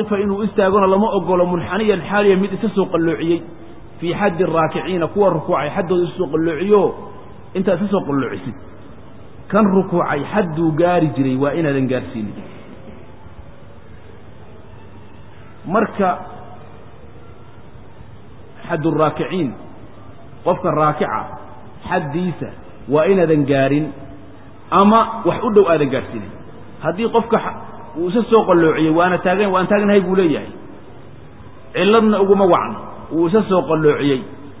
yaqifa inuu istaagona lama ogolo munxaniyan xaaliya mid isa soo qalloociyey fii xaddi araakiciina kuwa rukuucay xaddooda isa soo qalloociyo intaad isa soo qalloocisid kan rukuucay xadduu gaari jiray waa inaadan gaarsiinin marka xaddu raakiciin qofka raakica xaddiisa waa inaadan gaarin ama wax u dhow aadan gaarsiinin haddii qofka uu isa soo qalloociyey waana taagan waan taagnahay buu leeyahay cilladna uguma wacno wuu isa soo qalloociyey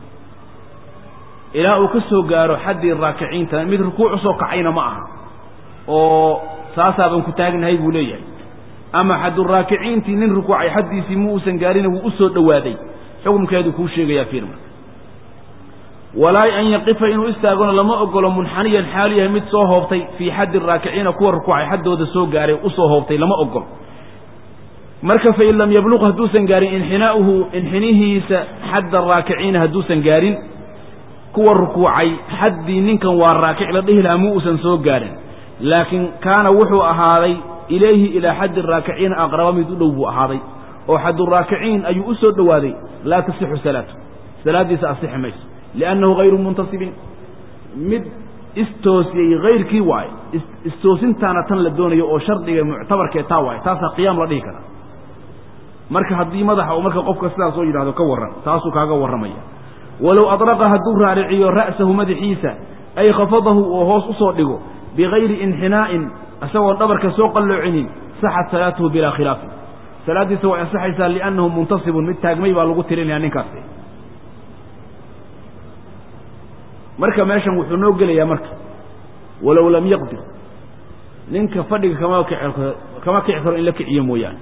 ilaa uu ka soo gaaro xaddii raakiciinta mid rukuuc usoo kacayna ma aha oo saasaaban ku taagnahay buu leeyahay ama xadduraakiciintii nin rukuucay xaddiisii ma uusan gaarina wuu u soo dhowaaday xukumkeedu kuu sheegayaa fiirma walaa an yaqifa inuu istaagona lama ogolo munxaniyan xaalu yahay mid soo hoobtay fii xaddi raakiciina kuwa rukuucay xaddooda soo gaaray usoo hoobtay lama ogolo marka fain lam yabluq hadduusan gaarin inxinaa'uhu inxinihiisa xadda raakiciina hadduusan gaarin kuwa rukuucay xaddii ninkan waa raakic la dhihi lahaa mu uusan soo gaarin laakiin kaana wuxuu ahaaday ilayhi ilaa xaddi raakiciina aqraba mid u dhow buu ahaaday oo xadduraakiciin ayuu u soo dhowaaday laa tasixu salaatu salaaddiisa asixi mayso liannahu hayru muntasibin mid istoosiyey hayrkii waaye istoosintaana tan la doonayo oo shardiga muctabarkee taa waaye taasaa qiyaam la dhihi karaa marka haddii madaxa uu marka qofka sidaas oo yidhahdo ka warran taasuu kaaga warramaya walow adraqa hadduu raariciyo ra'sahu madaxiisa ay khafadahu oo hoos u soo dhigo bigayri inxinaa'in isagoon dhabarka soo qalloocinin saxat salaatuhu bilaa khilaafin salaaddiisa way ansaxaysaa liannahu muntasibun mid taagmay baa lagu tirinaya ninkaasi marka meeshan wuxuu noo gelayaa marka walow lam yaqdir ninka fadhiga kama kici kama kici karo in la kiciyo mooyaane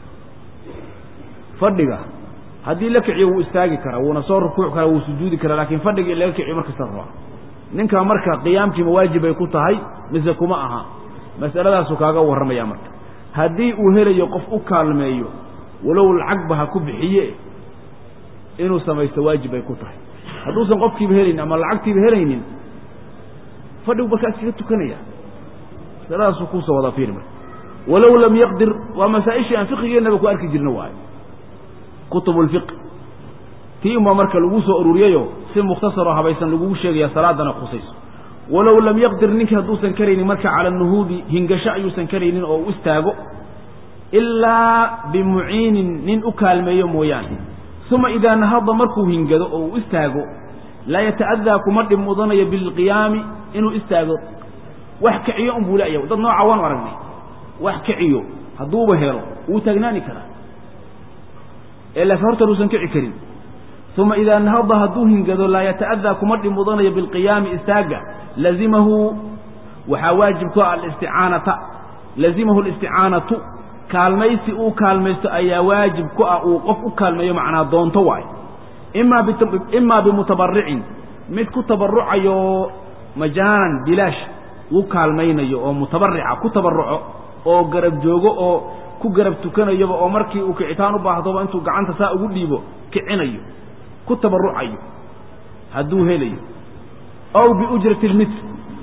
fadhiga haddii la kiciyo wuu istaagi karaa wuuna soo rukuuc karaa wuu sujuudi karaa laakiin fadhiga in laga kiciyo markasta rabaa ninka marka qiyaamkii mawaajib ay ku tahay mise kuma aha masaladaasuu kaaga warramaya marka haddii uu helayo qof u kaalmeeyo walow lacagba ha ku bixiye inuu samaysto waajib ay ku tahay hadduusan qofkiiba helaynin ama lacagtiiba helaynin fadhigu markaa iskaga tukanaya masaladaasuu kuusoo wadaa fiiri marka walow lam yaqdir waa masaa-ishii aan fiqigeennaba ku arki jirna waayo kutubu lfiqi tii unbaa marka lagu soo ururiyayo si mukhtasaroo habaysan lagugu sheegaya salaadana khusayso walow lam yaqdir ninkii hadduusan karaynin marka cala nuhuudi hingasho ayuusan karaynin oo u istaago ilaa bimuciinin nin u kaalmeeyo mooyaane uma idaa nahada markuu hingado oo uu istaago laa yata'adaa kuma dhib mudanayo bilqiyaami inuu istaago wax kiciyo unbuu la'yahay dad nooca waanu aragnay wax kiciyo hadduuba helo wuu taagnaani karaa ee laakiin hortan uusan kici karin uma idaa nahada hadduu hingado laa yata'adaa kuma dhib mudanayo bilqiyaami istaaga lazimahu waxaa waajib ku ah alisticaanata lazimahu alisticaanatu kaalmaysi uu kaalmaysto ayaa waajib ku ah uu qof u kaalmeeyo macnaa doonto waayo imaa imaa bimutabaricin mid ku tabarucayo majaanan bilaash uu kaalmaynayo oo mutabarica ku tabaruco oo garab joogo oo ku garab tukanayaba oo markii uu kicitaan u baahdoba intuu gacanta saa ugu dhiibo kicinayo ku tabarucayo hadduu helayo aw biujrati lmitl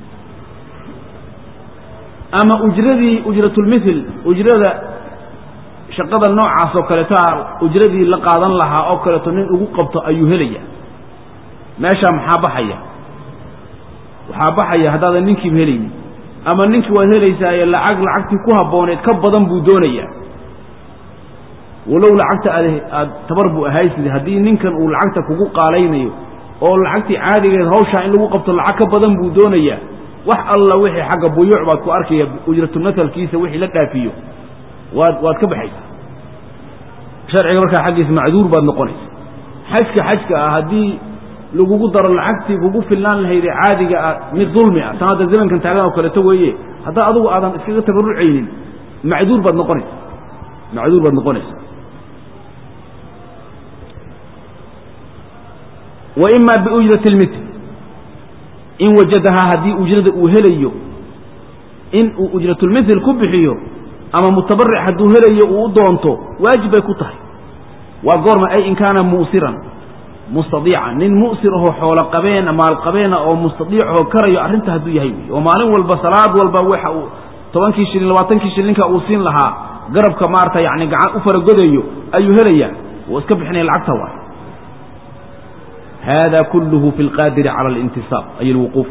ama ujradii ujratulmithil ujrada shaqada noocaas oo kaleeto ujradii la qaadan lahaa oo kaleeto nin ugu qabto ayuu helaya meeshaa maxaa baxaya waxaa baxaya haddaadan ninkiiba helaynin ama ninkii waad helaysaaye lacag lacagtii ku habbooneed ka badan buu doonayaa walow lacagta aad aad tabar buu ahaysid haddii ninkan uu lacagta kugu qaalaynayo oo lacagtii caadigeed hawshaa in lagu qabto lacag ka badan buu doonayaa wax alla wixii xagga buyuuc baad ku arkaya ujratumatalkiisa wixii la dhaafiyo waad waad ka baxaysaa sharciga markaa xaggiisa macduur baad noqonaysa xajka xajka ah haddii lagugu daro lacagtii kugu filnaan lahaydee caadiga ah mid dulmi ah tan hadda zamankan taagan oo kaleeto weeye haddaa adugu aadan iskaga tabarrucaynin macduur baad noqonaysa macduur baad noqonaysa wa ima biujrati lmitl in wajadahaa haddii ujrada uu helayo in uu ujratulmithil ku bixiyo ama mutabaric hadduu helayo uu u doonto waajib bay ku tahay waa goorma ay in kaana muusiran mustadiica nin mu'sir ahoo xoolo qabeena maal qabeena oo mustadiicahoo karayo arrinta hadduu yahay wey oo maalin walba salaad walba waxa uu tobankii shilin labaatankii shilinka uu siin lahaa garabka maarata yani gacan u faragodayo ayuu helayaa wuu iska bixinaya lacagta waay hada kulluhu fi lqaadiri cala alintisaab ay alwuquuf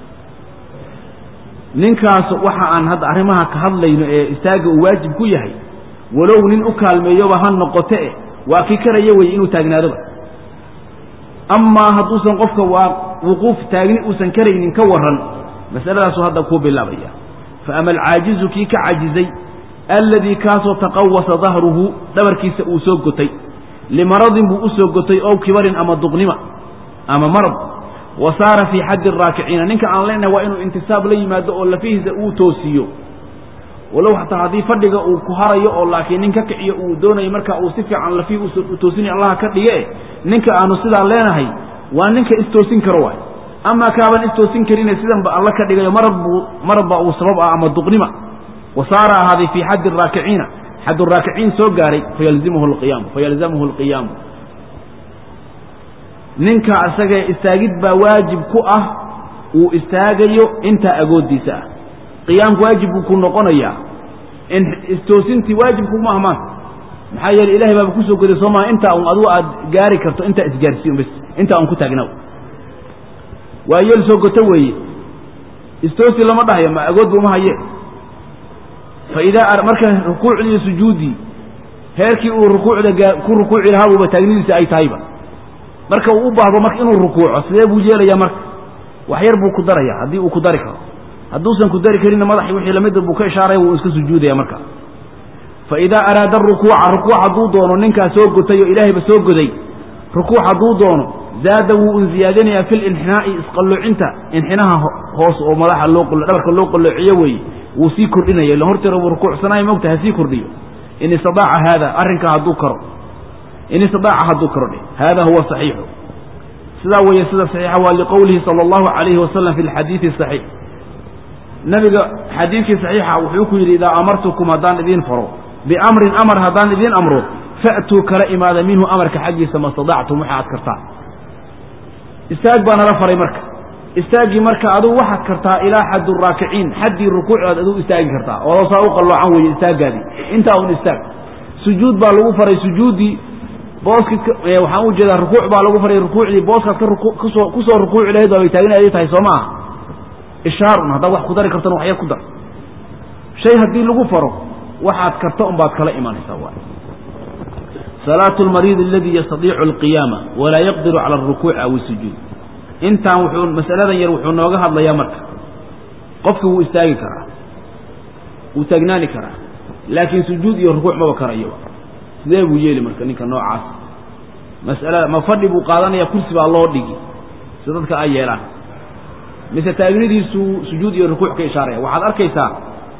ninkaas waxa aan hadda arrimaha ka hadlayno ee istaaga uu waajib ku yahay walow nin u kaalmeeyoba ha noqote e waa kii karaya weye inuu taagnaadoba amaa hadduusan qofka waa wuquuf taagni uusan karaynin ka warran masaladaasuu hadda kuu bilaabaya fa ama alcaajizu kii ka cajizay alladii kaasoo taqawasa dahruhu dhabarkiisa uu soo gotay limaradin buu u soo gotay ow kibarin ama duqnima ama marad wa saara fii xaddi araakiciina ninka aan leenahay waa inuu intisaab la yimaado oo lafihiisa uu toosiyo walow xataa haddii fadhiga uu ku harayo oo laakiin nin ka kiciyo uu doonayo marka uu si fiican lafihii u toosinaya allaha ka dhige ninka aanu sidaa leenahay waa ninka istoosin karo waay amaa kaaban istoosin karine sidanba alla ka dhigayo marad buu marad baa uu sabab ah ama duqnima wa saara ahaaday fii xaddi araakiciina xad raakiciin soo gaaray fayalzimhu alqiyaamu fayalzamhu alqiyaamu ninka isagee istaagid baa waajib ku ah uu istaagayo intaa agoodiisa ah qiyaamku waajib buu ku noqonayaa istoosintii waajib kuma ah maanta maxaa yeele ilahay baaba kusoo goday soo maha intaa un adigu aad gaari karto intaa isgaarsiin bas intaa un ku taagnaw waa yeel soo goto weeye istoosi lama dhahayo ma agood bu uma haye fa idaa marka rukuucdii iyo sujuuddii heerkii uu rukuucda ku rukuuci lahaa buuba taagnidiisa ay tahayba marka uu u baahdo marka inuu rukuuco sidee buu yeelayaa marka wax yar buu ku daraya haddii uu ku dari karo hadduusan ku dari karinna madaxii wixii lamida buu ka ishaaraya wuu iska sujuudaya marka fa idaa araada rukuuca rukuuc hadduu doono ninkaa soo gotay oo ilaahayba soo goday rukuuc hadduu doono zaada wuu un ziyaadinayaa fi linxinaa'i isqalloocinta inxinaha hoos oo madaxa loo dhabarka loo qalloociyo weeye wuu sii kordhinaya illa horteera wuu rukuucsanayo mogta ha sii kordhiyo in istadaaca haada arrinkaa hadduu karo in istidaaca hadduu karo dhe hada huwa saxiixu sidaa weeye sida saxiixa waa liqowlihi sala allahu calayhi wasalam fi lxadiidi saxiix nabiga xadiidkii saxiixa wuxuu ku yidhi idaa amartukum haddaan idiin faro biamrin amar haddaan idiin amro fa'tuu kala imaada minhu amarka xaggiisa ma stadactum waxa aad kartaa istaag baa nala faray marka istaaggii marka adugu waxaad kartaa ilaa xaddu raakiciin xaddii rukuucdaad adigu istaagi kartaa oo saa u qalloocan weeye istaaggaadii intaa un istaag sujuud baa lagu faray sujuuddii booskii waxaan u jeedaa rukuuc baa lagu faray rukuucdii booskaad kasoo ku soo rukuuci lahayd baabay taaginaday tahay soo maaha ishaarun haddaad wax ku dari kartona wax yar ku dar shay haddii lagu faro waxaad karta un baad kala imanaysaa waay salaatu lmariidi aladii yastadiicu alqiyaama walaa yaqdiru cala alrukuuci aw isujuud intaan wuxuu masaladan yar wuxuu nooga hadlayaa marka qofkii wuu istaagi karaa wuu taagnaani karaa laakiin sujuud iyo rukuuc maba karayo sidee buu yeeli marka ninka noocaas masalada ma fadhi buu qaadanaya kursi baa loo dhigi si dadka ay yeelaan mise taagnidiisu sujuud iyo rukuuc ka ishaaraya waxaad arkaysaa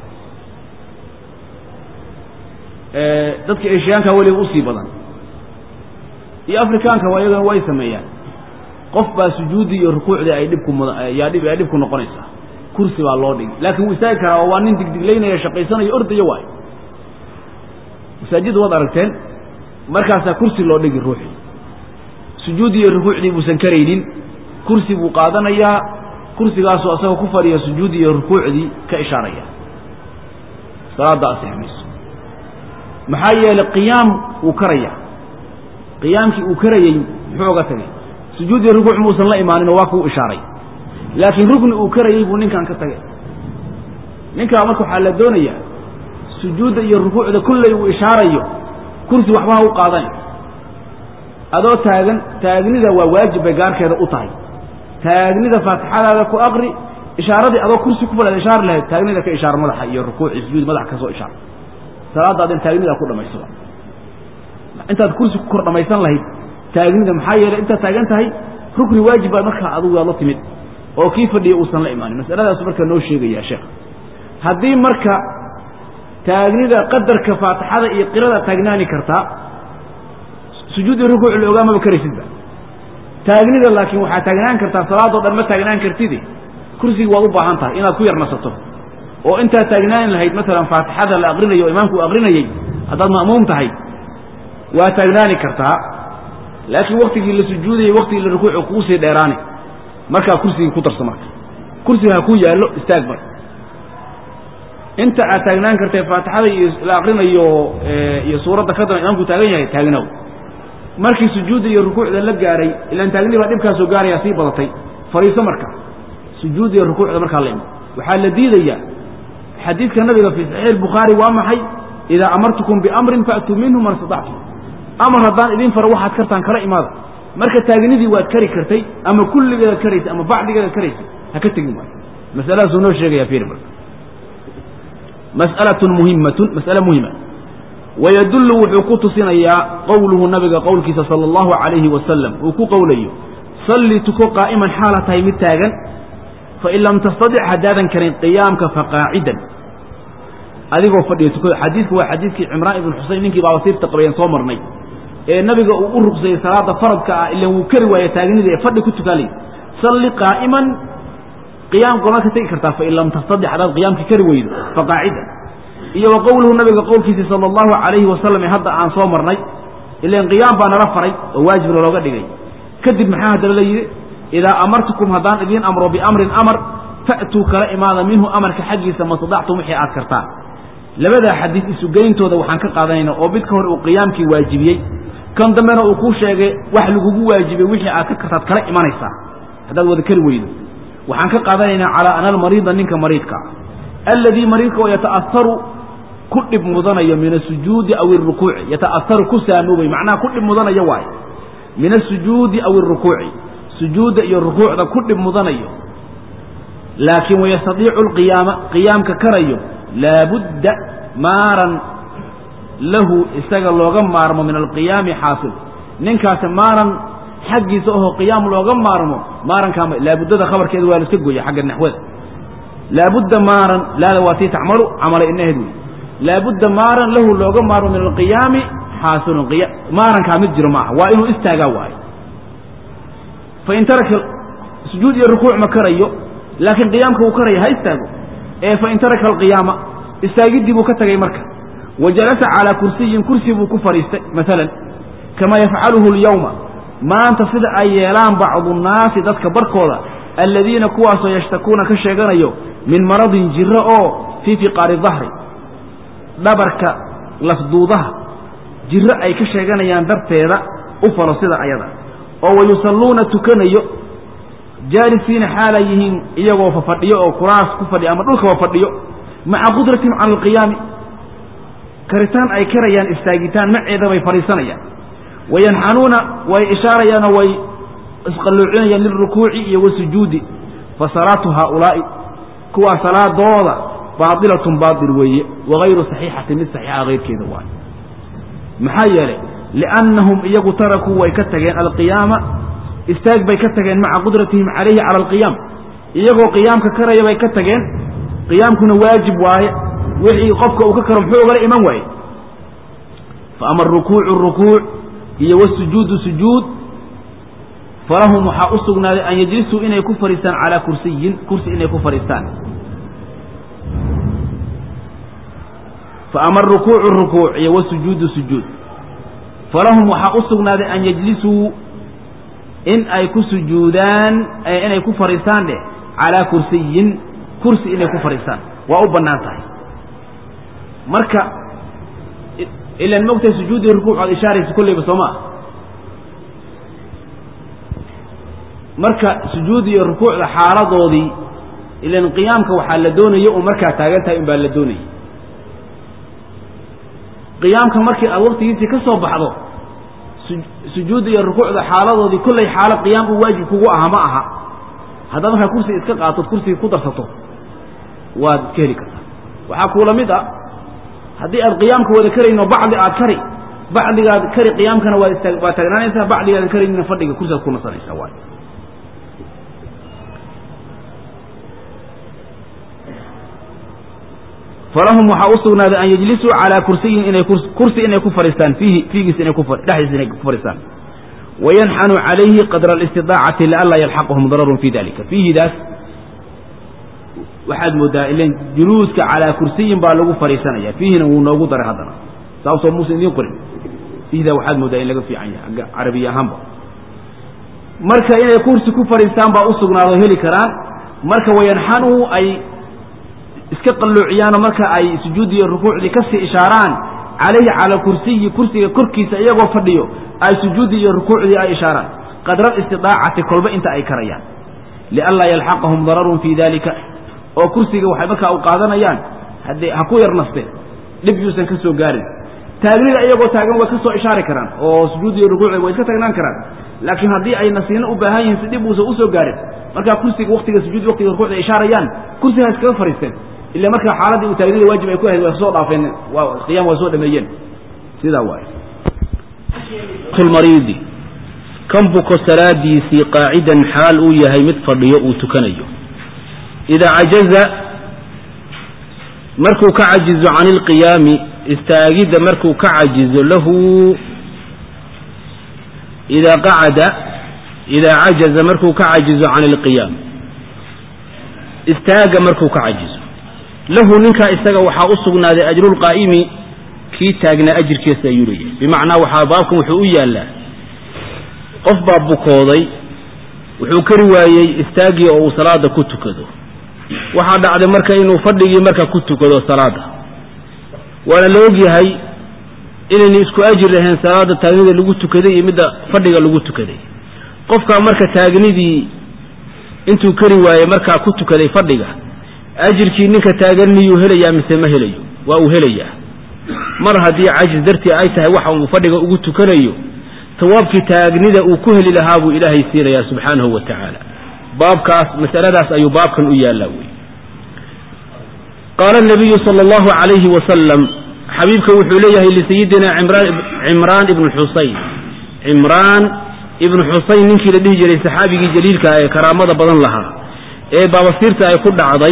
dadka eshiyaanka weliba usii badan iyo afrikaanka waa iyagana way sameeyaan qof baa sujuuddii iyo rukuucdii ay dhibku yaa dhib ay dhibku noqonaysaa kursi baa loo dhigi laakiin wuu istaagi karaa oo waa nin digdiglaynaya shaqaysanayo ordaya waay masaajidda waad aragteen markaasaa kursi loo dhigi ruuxii sujuuddii iyo rukuucdii buusan karaynin kursi buu qaadanayaa kursigaasoo asagoo ku fadhiya sujuuddii iyo rukuucdii ka ishaaraya salaadda asix mayso maxaa yeelay qiyaam wuu karaya qiyaamkii uu karayey muxuu oga tagay sujuud iyo rukuuc muusan la imaaninoo waa kuu ishaaray laakiin rukni uu karayey buu ninkan ka tagay ninkaa marka waxaa la doonayaa sujuudda iyo rukuucda kulley uu ishaarayo kursi waxba ha u qaadan adoo taagan taagnida waa waajib bay gaarkeeda u tahay taagnida faatixadaada ku aqri ishaaradii adoo kursi ku fadhiad ishaari lahayd taagnida ka ishaar madaxa iyo rukuuci sujuud madaxa ka soo ishaar salaadaadin taagnida ku dhamaysada intaad kursi ku kor dhamaysan lahayd taagnida maxaa yeelay intaad taagan tahay rukni waajib baad markaa adugu waad la timid oo kii fadhiya uusan la imaanin masaladaasu markaa noo sheegaya sheekh haddii marka taagnida qadarka faatixada iyo qirada taagnaani kartaa sujuud iyo rukuuc la ogaa maba karaysidba taagnida laakiin waxaa taagnaan kartaa salaadoo dhan ma taagnaan kartidi kursiga waad u baahan tahay inaad ku yar nasato oo intaad taagnaani lahayd maalan faatixada la aqrinayo o imaamku u aqrinayey haddaad ma'muum tahay waa taagnaani kartaa laakiin waktigii la sujuudayey waktigii la rukuucu kuu sii dheeraani markaa kursigii ku darso marka kursiga ha ku yaallo istaag marka inta aad taagnaan kartee faatixada iyo la akrinayo iyo suuradda ka daran imaamku taagan yahay taagnow markii sujuudda iyo rukuucda la gaaray ilaan taagnii baa dhibkaasoo gaaraya sii badatay fariiso marka sujuudda iyo rukuucda markaa la imo waxaa la diidayaa xadiidka nabiga fii saxiix albukhaari waa maxay idaa amartukum biamrin faatuu minhu man istatactum amar haddaan idin faro waxaad kartaan kala imaada marka taagnidii waad kari kartay ama kulligeedaad karaysay ama bacdigeedaad karaysay ha ka tegin waayo masaladaasuu noo sheegaya fiiri marka mas'alatun muhimmatun mas'ale muhima wayadullu wuxuu ku tusinayaa qowluhu nabiga qowlkiisa sala allahu calayhi wasalam uu ku qowlayo salli tuko qaa'iman xaala tahay mid taagan fain lam tastadic haddaadan karin qiyaamka faqaacidan adigoo fadhiya tukada xadiidku waa xadiidkii cimraan ibn xuseyn ninkii baabasiirta qabayeen soo marnay ee nabiga uu u ruqsayey salaada faradka ah ilan wuu kari waaye taagnida ee fadhi ku tukaalay salli qaa'iman qiyaam gomaad ka tegi kartaa fain lam tastadic haddaad qiyaamkii kari weydo faqaacidan iyo wa qowluhu nabiga qowlkiisii sala allahu calayhi wasalam ee hadda aan soo marnay ilan qiyaam baa nala faray oo waajibna looga dhigay kadib maxaa haddaba la yidhi idaa amartukum haddaan idiin amro biamrin amar fa'tuu kala imaada minhu amarka xaggiisa mastadactum wixii aad kartaan labadaa xadiid isugeyntooda waxaan ka qaadanayna oo mid ka hor uu qiyaamkii waajibiyey kan dambena uu kuu sheegay wax lagugu waajibiyey wixii aad ka kartaad kala imanaysaa haddaad wada kari weydo waxaan ka qaadanaynaa calaa ana almariida ninka mariidka alladii mariidka oo yata'aharu ku dhib mudanayo min asujuudi aw irukuuci yata'aharu ku saamoobay macnaha ku dhib mudanayo waayo min asujuudi aw irukuuci sujuudda iyo rukuucda ku dhib mudanayo laakiin wayastadiicu alqiyaama qiyaamka karayo laabudda maaran lahu isaga looga maarmo min alqiyaami xaasil ninkaasi maaran xaggiisa oho qiyaam looga maarmo maarankaama laabuddada khabarkeeda waa la iska gooya xagga naxwada laabudda maaran laada waa tii tacmalu camala inaheed wey laabudda maaran lahu looga maarmo min alqiyaami xaasilun maarankaa mid jiro maaha waa inuu istaagaa waayo fain taraka sujuud iyo rukuuc ma karayo laakiin qiyaamka uu karaya ha istaago ee fain taraka alqiyaama istaagiddii buu ka tegay marka wa jalasa calaa kursiyin kursi buu ku fadhiistay maalan kamaa yafcaluhu alyawma maanta sida ay yeelaan bacdu nnaasi dadka barkooda aladiina kuwaasoo yashtakuuna ka sheeganayo min maradin jiro oo fii fiqaari dahri dhabarka lafduudaha jiro ay ka sheeganayaan darteeda u falo sida ayada oo wayusalluuna tukanayo jaalisiina xaalay yihiin iyagoo fafadhiyo oo kuraas ku fadhiyo ama dhulkaba fadhiyo maca qudratihim cala alqiyaami karitaan ay karayaan istaagitaan maceeda bay fadhiisanayaan wayanxanuuna way ishaarayaanoo way isqalluucinayaan lilrukuuci iyo wasujuudi fa salaatu haaulaa'i kuwaa salaadooda baadilatun baatil weeye wagayru saxiixatin mid saxiixa hayrkeeda waayo maxaa yeelay liannahum iyagu tarakuu way ka tageen alqiyaama istaag bay ka tageen maca qudratihim calayhi cala alqiyaam iyagoo qiyaamka karaya bay ka tageen qiyaamkuna waajib waaye wixii qofka uu ka karo muxuu ogala iman waaye faama arukuucu rukuuc iyo wasujuudu sujuud falahum waxaa u sugnaaday an yajlisuu inay ku fadhiistaan calaa kursiyin kursi inay ku fadhiistaan faama arukuucu rukuuc iyo wasujuudu sujuud falahum waxaa u sugnaaday an yajlisuu in ay ku sujuudaan inay ku fadhiistaan dheh calaa kursiyin kursi inay ku fadhiistaan waa u bannaan tahay marka ilan mogtahay sujuuddii rukuuc oad ishaaraysa kolleyba soo maa marka sujuud iyo rukuucda xaaladoodii ilan qiyaamka waxaa la doonaya oo markaa taagan tahay unbaa la doonaya qiyaamka markii aad waqtigiisii ka soo baxdo sujuudda iyo rukuucda xaaladoodii kollay xaalo qiyaam uu waajib kugu aha ma aha haddaad markaa kursi iska qaatood kursigii ku darsato waad iska heli kartaa waxaa kuula mid ah haddii aad qiyaamka wada karayno bacdi aad kari bacdigaad kari qiyaamkana waad istaag waad taagnaanaysaa bacdigaadan karaynina fadhiga kursigaad ku nasanaysaa waay falahum waxaa u sugnaaday an yajlisuu calaa kursiyin inay kursi inay ku fadhiistaan fiihi fiigiis inay ku dhexdiisa inay ku fadhiistaan wayanxanu calayhi qadra alistidaacati lianlaa yalxaqahum dararun fi dalika fiihidaas waxaad moodaa ilan juluuska calaa kursiyin baa lagu fadhiisanaya fiihina wuu noogu daray haddana saasoo muusan idiin qorin fiihdaa waxaad moodaa in laga fiican yahay agga carabiya ahaanba marka inay kursi ku fadhiistaan baa u sugnaado heli karaan marka wayanxanu ay iska qalloociyaanoo marka ay sujuudi iyo rukuucdii kasii ishaaraan calayhi cala kursiyi kursiga korkiisa iyagoo fadhiyo ay sujuuddii iyo rukuucdii ay ishaaraan qadra alistidaacati kolba inta ay karayaan lianlaa yalxaqahum dararun fii dalika oo kursiga waxay markaa u qaadanayaan haddee ha ku yar nasteen dhib yuusan ka soo gaarin taagnida iyagoo taagan way ka soo ishaari karaan oo sujuud iyo rukuucda way iska tagnaan karaan laakiin haddii ay nasiino u baahan yihiin si dhib uusan usoo gaarin markaa kursiga waktiga sujuud waktiga rukuucda ay ishaarayaan kursiga ha iskaga fariisteen ila markaa xaaladdii uu taagnida waajib ay ku ahayd way soo dhaafeen waa qiyam waa soo dhameeyeen sidaa waay mariidi kan buko salaadiisii qaacidan xaal uu yahay mid fadhiyo uu tukanayo idaa cajaza markuu ka cajizo can ilqiyaami istaagidda markuu ka cajizo lahu idaa qacada idaa cajaza markuu ka cajizo can ilqiyaam istaaga markuu ka cajizo lahu ninkaa isaga waxaa u sugnaaday ajrulqaa'imi kii taagnaa ajirkiisa ayuu leeyahay bimacnaa waxaa baabkan wuxuu u yaallaa qof baa bukooday wuxuu kari waayey istaagii oo uu salaada ku tukado waxaa dhacday marka inuu fadhigii marka ku tukado salaada waana la og yahay inaynu isku ajir lahayn salaada taagnida lagu tukaday iyo midda fadhiga lagu tukaday qofkaa marka taagnidii intuu kari waayey markaa ku tukaday fadhiga ajirkii ninka taagan miyuu helayaa mise ma helayo waa uu helayaa mar haddii cajis dartii ay tahay waxa uu fadhiga ugu tukanayo tawaabkii taagnida uu ku heli lahaa buu ilaahay siinayaa subxaanahu wa tacaala baabkaas masaladaas ayuu baabkan u yaallaa wey qaala nabiyu sala allahu calayhi wasalam xabiibka wuxuu leeyahay lisayidina cimraan ibnu xusayn cimraan ibnu xusayn ninkii la dhihi jiray saxaabigii jaliilka ee karaamada badan lahaa ee baabasiirta ay ku dhacday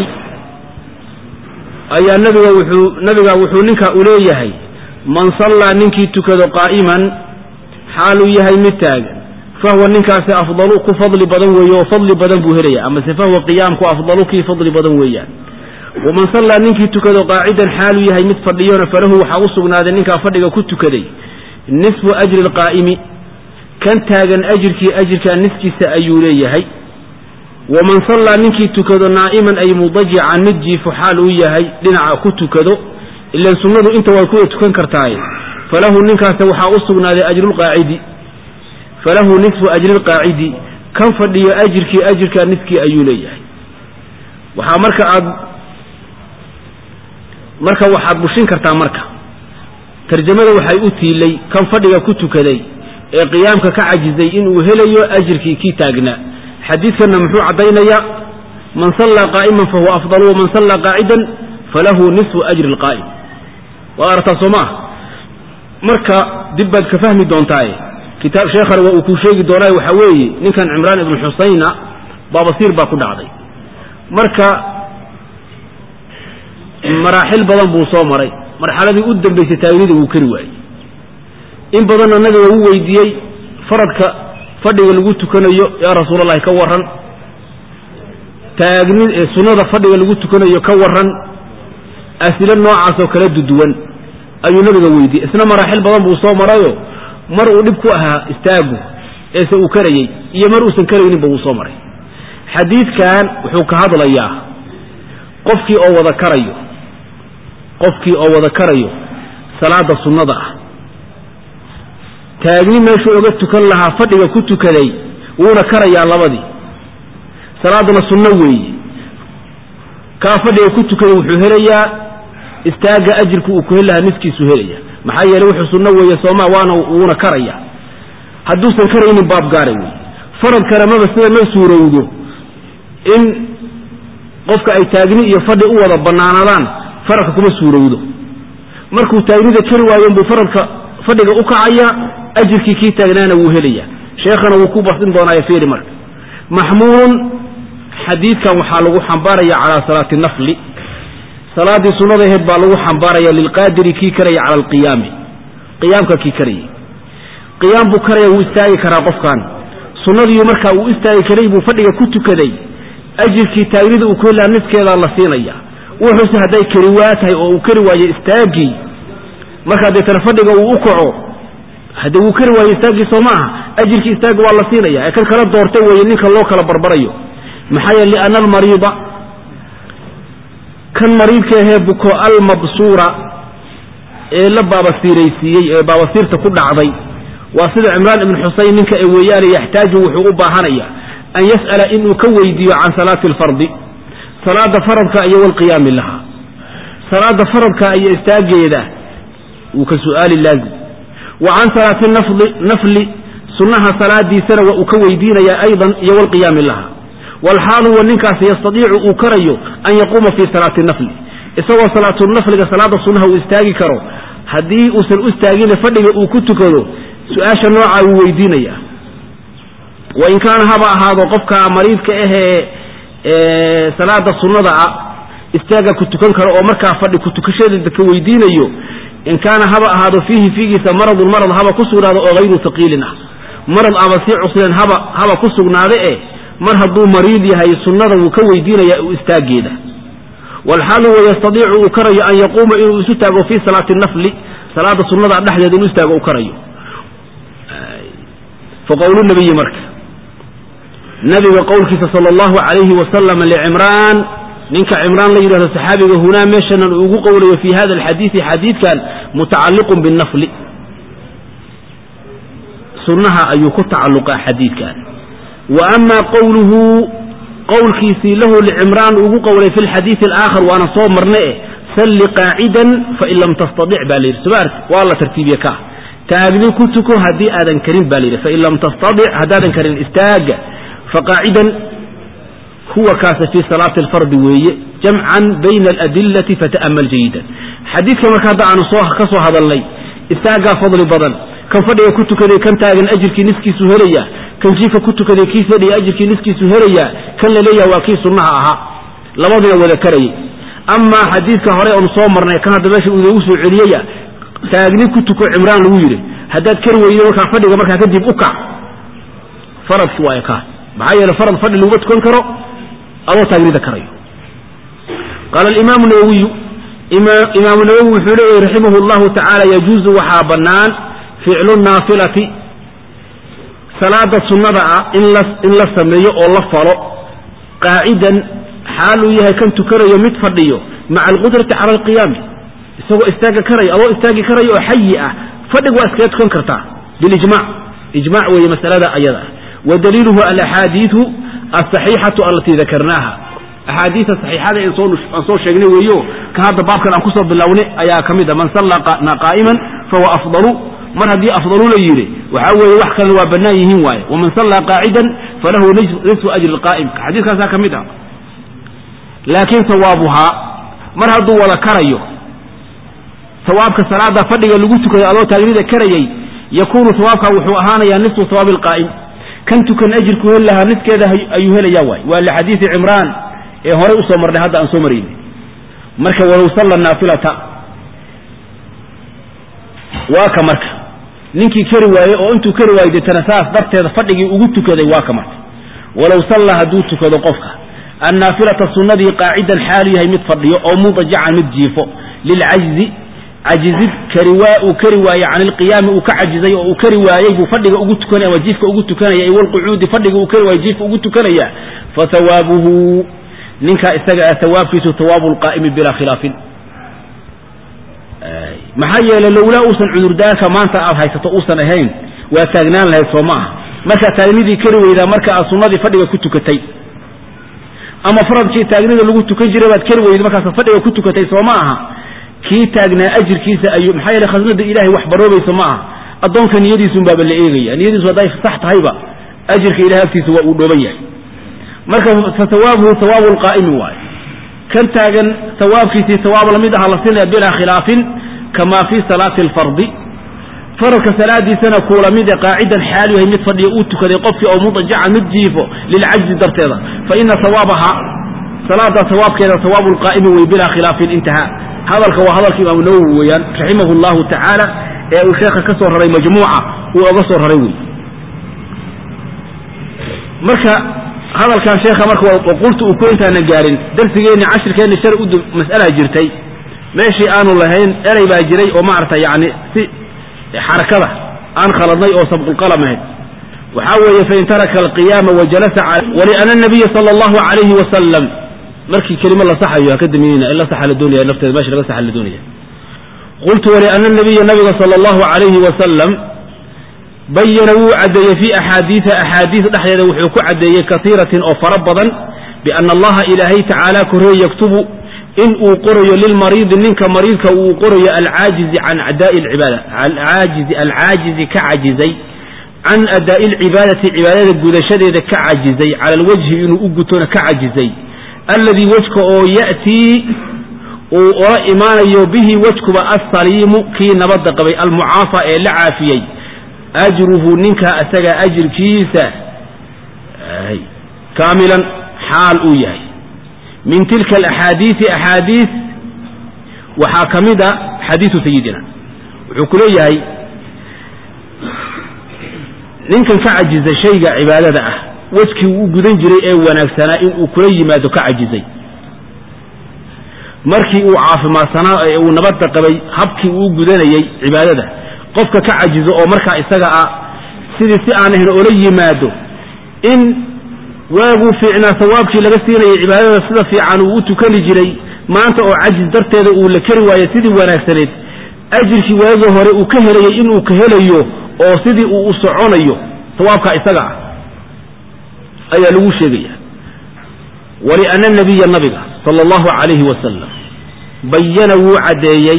ayaa nabiga wuxuu nabiga wuxuu ninka u leeyahay man sallaa ninkii tukado qaa'iman xaaluu yahay mid taagan fahuwa ninkaasi afdalu ku fadli badan weeye oo fadli badan buu helaya amase fahuwa qiyaamku afdalu kii fadli badan weeyaan waman sallaa ninkii tukado qaacidan xaaluu yahay mid fadhiyona falahu waxaa u sugnaaday ninkaa fadhiga ku tukaday nisfu ajri alqaa'imi kan taagan ajirkii ajirkaa niskiisa ayuu leeyahay waman sallaa ninkii tukado naa'iman ay mudajican mid jiifo xaal uu yahay dhinaca ku tukado ilan sunnadu inta way kuwa tukan kartaaye falahu ninkaas waxaa u sugnaaday ajrulqaacidi falahu nisfu ajri lqaacidi kan fadhiyo ajirkii ajirkaa niskii ayuu leeyahay waxaa marka aad marka waxaad bushin kartaa marka tarjamada waxay u tiilay kan fadhiga ku tukaday ee qiyaamka ka cajizay inuu helayo ajirkii kii taagnaa xadiidkanna muxuu caddaynayaa man sallaa qaa'iman fahuwa afdalu waman sallaa qaacidan falahu nisfu ajri lqaa'im waad aragtaa soo maah marka dib baad ka fahmi doontaaye kitaab sheekhana waa uu kuu sheegi doonaaye waxaa weeye ninkan cimraan ibnu xusayna baabasiir baa ku dhacday marka maraaxil badan buu soo maray marxaladii u dambaysay taagnida wuu kari waayey in badanna nabiga uu weydiiyey faradka fadhiga lagu tukanayo yaa rasuulallahi ka warran taagni sunnada fadhiga lagu tukanayo ka warran asilo noocaasoo kala duduwan ayuu nabiga weydiiyey isna maraaxil badan buu soo marayo mar uu dhib ku ahaa istaagu eese uu karayey iyo mar uusan karayninba wuu soo maray xadiidkan wuxuu ka hadlayaa qofkii oo wada karayo qofkii oo wada karayo salaada sunnada ah taagni meeshuu oga tukan lahaa fadhiga ku tukaday wuuna karayaa labadii salaaduna sunno weeye kaa fadhiga ku tukaday wuxuu helayaa istaaga ajirku uu ku heli lahaa niskiisu helaya maxaa yeeley wuxuu sunno weeye sooma waana wuuna karaya hadduusan karaynin baab gaara weeye faradkana maba sida ma suurowdo in qofka ay taagni iyo fadhi u wada bannaanadaan faradka kuma suurowdo markuu taagnida kari waayo buu faradka fadhiga u kacaya ajirkii kii taagnaana wuu helaya sheekhana wuu ku basin doonaayo fiiri marka maxmuulun xadiidkan waxaa lagu xambaaraya calaa salaati nafli salaaddii sunnada aheyd baa lagu xambaaraya lilqaadiri kii karaya cala alqiyaami qiyaamka kii karayay qiyaam buu karaya wuu istaagi karaa qofkan sunnadii markaa uu istaagi karay buu fadhiga ku tukaday ajirkii taagnida uu ku helaha niskeedaa la siinaya wuxuuse hadday kari waa tahay oo uu kari waayo istaagii markaa deetana fadhiga uu u kaco haddee wuu kari waayo istaaggii soo ma aha ajirkii istaagga waa la siinaya ee kan kala doortay weeye ninka loo kala barbarayo maxaa yeele lianna almariida kan mariidka ahee buko almabsuura ee la baabasiiraysiiyey ee baabasiirta ku dhacday waa sida cimraan ibn xuseyn ninka ee weeyaane yaxtaaju wuxuu u baahanaya an yas'ala inuu ka weydiiyo can salaati alfardi salaada faradka iyo walqiyaami laha salaada faradka iyo istaageeda wuu ka su'aali laazim wa can salaati nafli nafli sunnaha salaadiisana waa uu ka weydiinayaa aydan iyo walqiyaami laha walxaalu wa ninkaasi yastadiicu uu karayo an yaquuma fii salaati nafli isagoo salaatunafliga salaada sunnaha uu istaagi karo haddii uusan u istaagina fadhiga uu ku tukado su-aasha noocaa wuu weydiinaya wain kaana haba ahaado qofka mariidka ahee salaada sunnada ah istaaga ku tukan karo oo markaa fadhi kutukashadeeda ka weydiinayo in kaana haba ahaado fiihi fiigiisa maradun marad haba ku sugnaado oo hayru taqiilin ah marad aba sii cusleen haba haba ku sugnaade eh mar hadduu mariid yahay sunnada wuu ka weydiinaya u istaageeda walxaalu wayastadiicu uu karayo an yaquuma inuu isu taago fii salaati nafli salaada sunnada dhexdeeda inuu istaago u karayo faqowlu nabiyi marka nabiga qowlkiisa sala allahu calayhi wasalam licimraan ninka cimraan la yidhahdo saxaabiga hunaa meeshanan uu ugu qowlayo fi hada alxadiidi xadiidkan mutacalliqun binnafli sunnaha ayuu ku tacalluqaa xadiidkan wa ama qowluhu qowlkiisii lahu licimraan ugu qowlay fi lxadiidi alaakhar waana soo marna eh salli qaacidan fain lam tastadic baa la yidhi somaart waa la tartiibiye ka taagni ku tuko haddii aadan karin ba la yidhi fain lam tastadic haddaadan karin istaaga faqaacidan huwa kaasa fii salaati alfardi weeye jamcan bayna aladillati fata'amal jayidan xadiidka marka hadda aanu soo ka soo hadalnay istaagaa fadli badan kan fadhiga ku tukaday kan taagan ajirkii niskiisu helaya kan jiifka ku tukaday kii fadhiya ajirkii niskiisu helaya kan la leeyaha waa kii sunnaha ahaa labadina wada karayay amaa xadiidka hore oonu soo marnay kan hadda meesha uu inoogu soo celiyaya taagni ku tuko cimraan lagu yidhi haddaad kari weydo markaa fadhiga markaa kadib u kac faradki waay kaa maxaa yeele farad fadhi laguma tukan karo adoo taagnida karayo qaala alimaamu nawowiyu imaamu nawowi wuxuu leeyahy raximah llahu tacaala yajuuzu waxaa bannaan ficlu naafilati salaada sunnada ah in la sameeyo oo la falo qaacidan xaaluu yahay kan tukanayo mid fadhiyo maca alqudrati cala alqiyaami isagoo istaaga karaya adoo istaagi karayo oo xayi ah fadhiga waa iskaga tukan kartaa bilijmac ijmac weeye masalada ayada ah wa daliiluhu alaxaadiidu alsaxiixatu alatii dakarnaaha axaadiida saxiixada aan soo sheegnay weeyo ka hadda baabkan aan kusoo bilownay ayaa ka mid a man salla qaa'iman fahuwa afdalu mar haddii afdalu la yidhi waxaa weeye wax kalena waa bannaan yihiin waaye waman sallaa qaacidan falahu nisfu ajri lqaa'imka xadiiskaasaa ka mid ah laakiin sawaabuhaa mar hadduu wada karayo sawaabka salaada fadhiga lagu tukaday adoo taagnida karayay yakuunu sawaabka wuxuu ahaanayaa nisfu sawaabi alqaa'im kan tukan ajirku heli lahaa niskeeda ayuu helayaa waay waa lixadiidi cimraan ee horey usoo marnay hadda aan soo maraynay marka walow salla naafilata waa ka marka ninkii kari waayey oo intuu kari waayey deetana saas darteeda fadhigii ugu tukaday waa ka marka walow salla hadduu tukado qofka annaafilata sunnadii qaacidan xaalu yahay mid fadhiyo oo mudajacan mid jiifo lilcajzi cajizid kari waa uu kari waayey can ilqiyaami uu ka cajizay oo uu kari waayey buu fadhiga ugu tukanaya ama jiifka ugu tukanaya walqucuudi fadhiga uu kari waayey jiifka ugu tukanaya fa hawaabuhu ninkaa isaga ah hawaabkiisu hawaabu lqaa'imi bilaa khilaafin maxaa yeelay lowlaa uusan cudurdaarka maanta aad haysato uusan ahayn waa taagnaan lahayd soo ma aha markaa taagnidii kari weydaa marka aad sunnadii fadhiga ku tukatay ama faradkii taagnida lagu tukan jiray baad kari weyday markaas fadhiga ku tukatay soo ma aha kii taagnaa ajirkiisa ayuu maxaa yeele khasnada ilaahay wax baroobaysa ma aha addoonka niyadiisun baaba la eegaya niyadiisu hadday sax tahayba ajirka ilahay agtiisa waa uu dhooban yahay marka fa hawaabuhu hawaabu lqaa'imi waayo kan taagan hawaabkiisii hawaab lamid aha la siinaya bilaa khilaafin kama fii salaati alfardi faradka salaadiisana kuula mid e qaacidan xaal yahay mid fadhiyo uu tukaday qofkii oo mudajaca mid jiifo lilcajzi darteeda fa ina hawaabaha salaada hawaabkeeda hawaabu lqaa'imi wey bilaa khilaafin intahaa hadalka waa hadalka imaamu nawowi weeyaan raximahu llahu tacaala ee uu sheekha ka soo raray majmuuca uu oga soo raray wey marka hadalkan sheekha marka qultu uu ku intaana gaarin darsigeenni cashirkeenni shalay u mas'alaa jirtay meeshii aanu lahayn erey baa jiray oo maaragta yacni si xarakada aan khaladnay oo sabqulqalam ahayd waxaa weeye fain taraka alqiyaama wajalasa waliana nabiya sala allahu calayhi wasalam markii kelimo la saxayo haka daminina in la saxa la doonaya lafteeda meesha laga saxa la doonaya qultu waliana nabiya nabiga sala allahu calayhi wasalam bayana wuu caddeeyey fii axaadiida axaadiis dhexdeeda wuxuu ku caddeeyey kaiiratin oo fara badan biana allaha ilaahay tacaala korreeye yaktubu in uu qorayo lilmariidi ninka mariidka uu qorayo alcaajizi can adaa'i lcibaada alcaajizi alcaajizi ka cajizay can adaa'i lcibaadati cibaadada gudashadeeda ka cajizay cala alwajhi inuu u gutona ka cajizay alladii wejka oo ya'tii uu ola imaanayo bihi wejkuba assaliimu kii nabadda qabay almucaafa ee la caafiyey ajruhu ninkaa asagaa ajirkiisa kaamilan xaal uu yahay min tilka alaxaadiisi axaadiis waxaa ka mid a xadiisu sayidina wuxuu ku leeyahay ninkan ka cajizay shayga cibaadada ah wejkii uu u gudan jiray ee wanaagsanaa inuu kula yimaado ka cajizay markii uu caafimaadsanaa ee uu nabadda qabay habkii uu u gudanayey cibaadada qofka ka cajizo oo markaa isaga ah sidii si aan ahayn oola yimaado in waaguu fiicnaa sawaabkii laga siinayay cibaadada sida fiican uu u tukani jiray maanta oo cajis darteeda uu la keri waayo sidii wanaagsaneed ajirkii waagii hore uu ka helayay inuu ka helayo oo sidii uu u soconayo sawaabkaa isaga ah ayaa lagu sheegaya waliana nabiya nabiga sala allahu calayhi wasalam bayana wuu caddeeyey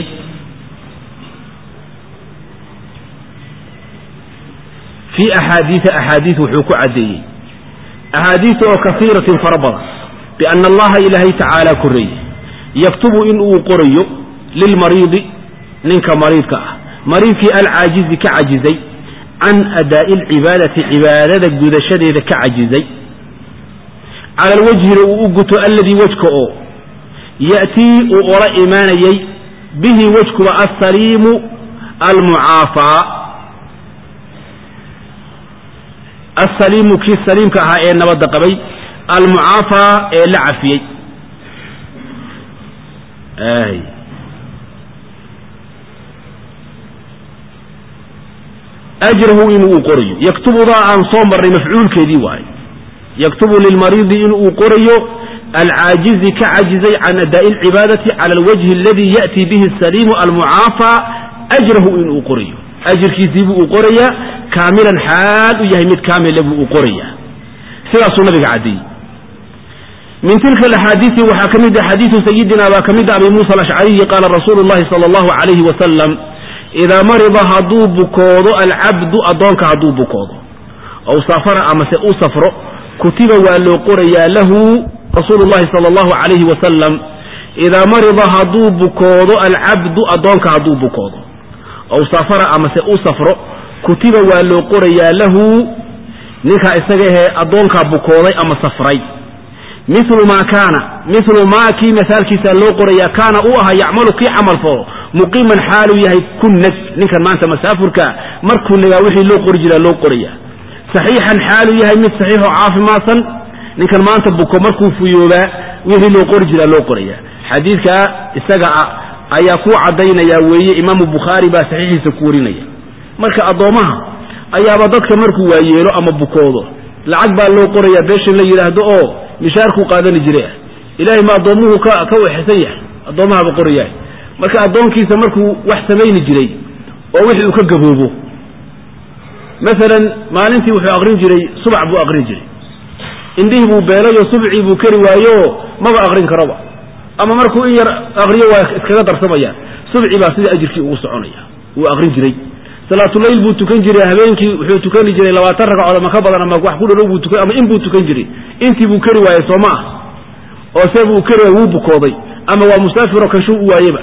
fii axaadiisa axaadiis wuxuu ku caddeeyey axaadiista oo kasiiratin fara badan biana allaha ilaahay tacaala korreeye yaktubu in uu qorayo lilmariidi ninka mariidka ah mariidkii alcaajizi ka cajizay can adaa'i alcibaadati cibaadada gudashadeeda ka cajizay cala alwajhina uu u guto alladii wejka oo ya'tii uu ola imaanayey bihi wejkuba assaliimu almucaafaa assaliimu kii saliimka ahaa ee nabadda qabay almucaafaa ee la cafiyey ajrahu inuu uu qorayo yaktubudaa aan soo marnay mafcuulkeedii waaye yaktubu lilmariidi in uu qorayo alcaajizi ka cajizay can adaa'i alcibaadati cala alwajhi aladii ya'tii bihi asaliimu almucaafaa ajrahu inuu qorayo ajirkiisiibuu uu qorayaa kaamilan xaal u yahay mid kaamila buu uu qorayaa sidaasuu nabiga caddeeyey min tilka alaxaadiisi waxaa ka mid ah xadiidu sayidina baa ka mid ah abi muusa alashcariyi qaala rasuulu llahi sala allahu calayhi wasalam idaa marida hadduu bukoodo alcabdu addoonka hadduu bukoodo ow safara amase u safro kutiba waa loo qorayaa lahu rasuulu llahi sala allahu calayhi wasalam idaa marida hadduu bukoodo alcabdu addoonka hadduu bukoodo ow safara amase u safro kutiba waa loo qorayaa lahu ninkaa isaga ahee addoonkaa bukooday ama safray milu maa kaana milu maa kii masaalkiisa loo qorayaa kaana uu ahaa yacmalu kii camal falo muqiiman xaaluu yahay ku neg ninkan maanta masaafurka markuu negaa wixii loo qori jiraa loo qoraya saxiixan xaaluu yahay mid saxiixoo caafimaadsan ninkan maanta buko markuu fuyoobaa wixii loo qori jiraa loo qoraya xadiidkaa isaga ah ayaa ku caddaynaya weeye imaamu bukhaari baa saxiixiisa ku warinaya marka addoommaha ayaaba dadka markuu waayeelo ama bukoodo lacag baa loo qoraya beeshan la yidhaahdo oo mishaarkuu qaadani jiray ah ilaahay ma addoommuhu ka ka wexsan yahay addoommahaba qorayahay marka addoonkiisa markuu wax samayni jiray oo wixii uu ka gaboobo maalan maalintii wuxuu aqrin jiray subax buu aqrin jiray indhihii buu beelayoo subcii buu keri waayooo maba aqrin karoba ama markuu in yar aqriyo waa iskaga darsamayaan subci baa sida ajirkii ugu soconaya wuu aqrin jiray salaatuleyl buu tukan jiray habeenkii wuxuu tukani jiray labaatan ragcadood ama ka badan ama wax ku dhalow buu tukan ama in buu tukan jiray intii buu keri waayey soo ma ah oo see buu keri waayey wuu bukooday ama waa musaafiroo kashuu u waayeba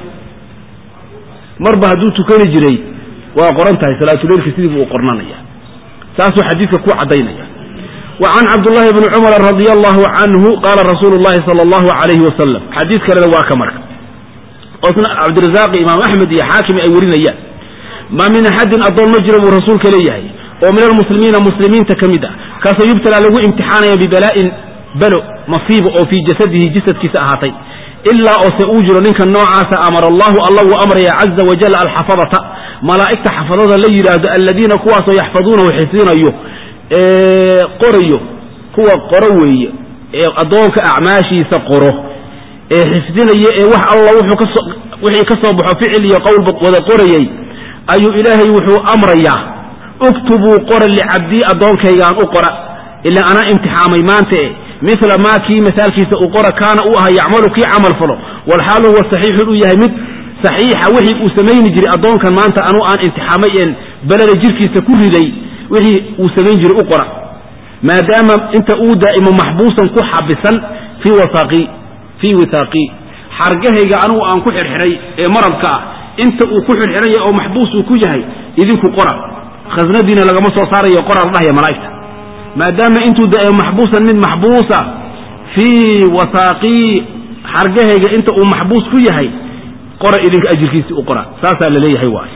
marba hadduu tukani jiray waa qoran tahay salaatuleylka sidii buu u qornanaya saasuu xadiidka ku caddaynaya wa can cabdullahi bni cumar radia allahu canhu qaala rasuulu llahi sala allahu calayhi wasalam xadiid kalena waa ka marka oosna cabdirasaaqi imaam axmed iyo xaakim ay warinayaan maa min axadin addoon ma jiro buu rasuulka leeyahay oo min almuslimiina muslimiinta ka mid ah kaasoo yubtalaa lagu imtixaanaya bibalaa'in balo masiibo oo fii jasadihi jasadkiisa ahaatay ilaa oose uu jiro ninka noocaasa amara allahu alla wuu amraya caza wajal alxafadata malaa'igta xafadada la yidhaahdo alladiina kuwaasoo yaxfaduunahu xifdinayo qorayo kuwa qoro weeye ee addoonka acmaashiisa qoro ee xifdinaya ee wax alla wuxuu kaso wixii ka soo baxo ficil iyo qowlba wada qorayey ayuu ilaahay wuxuu amrayaa uktubuu qora licabdii addoonkaygaan u qora ilaa anaa imtixaamay maanta e mila maa kii masaalkiisa uu qora kaana uu ahaa yacmalu kii camal falo walxaal huwa saxiixun uu yahay mid saxiixa wixii uu samayni jiray addoonkan maanta anuu aan imtixaamay een beleda jirkiisa ku riday wixii uu samayn jiray u qora maadaama inta uu daa'imo maxbuusan ku xabisan fii wasaaqi fii wisaaqi xargahayga anugu aan ku xirxiray ee maradka ah inta uu ku xirxiranya oo maxbuus uu ku yahay idinku qora khasnadiina lagama soo saarayo qora la dhahaya malaa'igta maadaama intuu daa'imo maxbuusan mid maxbuusa fii wasaaqii xargahayga inta uu maxbuus ku yahay qora idinka ajirkiisii u qora saasaa la leeyahay waay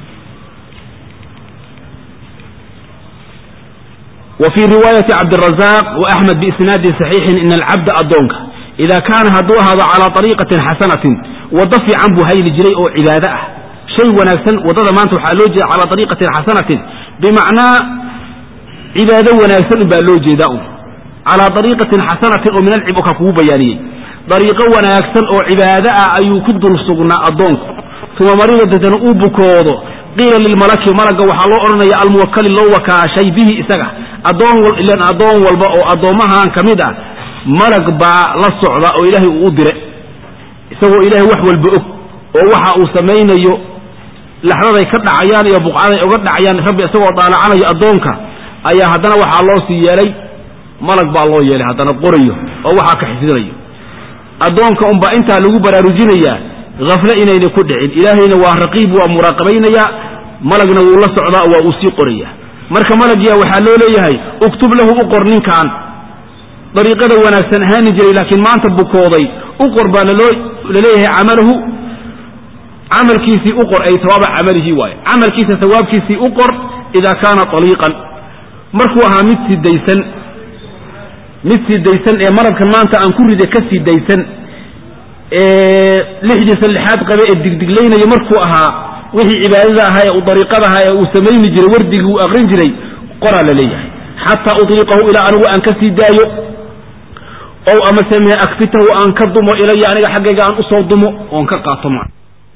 wa fii riwaayati cabdirazaq wa axmed biisnaadin saxiixin ina alcabda addoonka idaa kaana hadduu ahaado calaa ariiqatin xasanatin waddo fiican buu hayli jiray oo cibaado ah shay wanaagsan waddada maanta waxaa loo jeeda calaa ariiqatin xasanatin bimacnaa cibaado wanaagsan baa loo jeedaa un calaa ariiqatin xasanatin oo min alcib ka kugu bayaaniyey dariiqo wanaagsan oo cibaado ah ayuu ku dul sugnaa addoonku uma maridadatana uu bukoodo qiila lilmalaki malagga waxaa loo odhanaya almuwakali loo wakaashay bihi isaga addoon ilan addoon walba oo addoommahan ka mid ah malag baa la socda oo ilaahay uu u dire isagoo ilaahay wax walba og oo waxa uu samaynayo laxdaday ka dhacayaan iyo buqcaday uga dhacayaan rabbi isagoo daalacanayo addoonka ayaa haddana waxaa loo sii yeelay malag baa loo yeelay haddana qorayo oo waxaa ka xifdinayo addoonka unbaa intaa lagu baraarujinayaa hafle inayna ku dhicin ilaahayna waa raqiib waa muraaqabaynayaa malagna wuu la socdaa waa uu sii qoraya marka malagya waxaa loo leeyahay uktub lahu u qor ninkan dariiqada wanaagsan ahaani jiray laakiin maanta bukooday u qor baa laleeyahay camalahu camalkiisii u qor ay sawaaba camalihi waaye camalkiisa sawaabkiisii u qor idaa kaana aliiqan markuu ahaa mid sidaysan mid sidaysan ee maradkan maanta aan ku rida ka sidaysan ee lixdiisa lixaad qabe ee digdiglaynaya markuu ahaa wixii cibaadada ahaa ee uu dariiqada ahaa ee uu samayni jiray wardigii uu aqrin jiray qoraa la leeyahay xataa utiiqahu ilaa anigu aan ka sii daayo ow amase mee akfitahu aan ka dumo ilaya aniga xaggayga aan usoo dumo oon ka qaato ma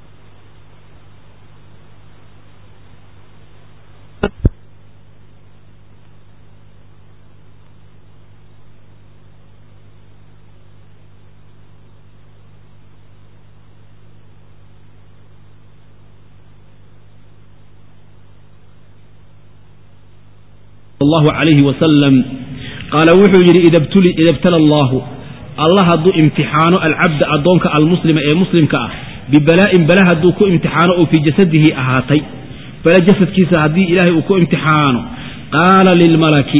allahu calayhi wasalam qaala wuxuu yidhi ida ibtala allahu allah hadduu imtixaano alcabda addoonka almuslima ee muslimka ah bibalaa'in bala hadduu ku imtixaano oo fii jasadihi ahaatay bala jasadkiisa haddii ilaahay uu ku imtixaano qaala lilmalaki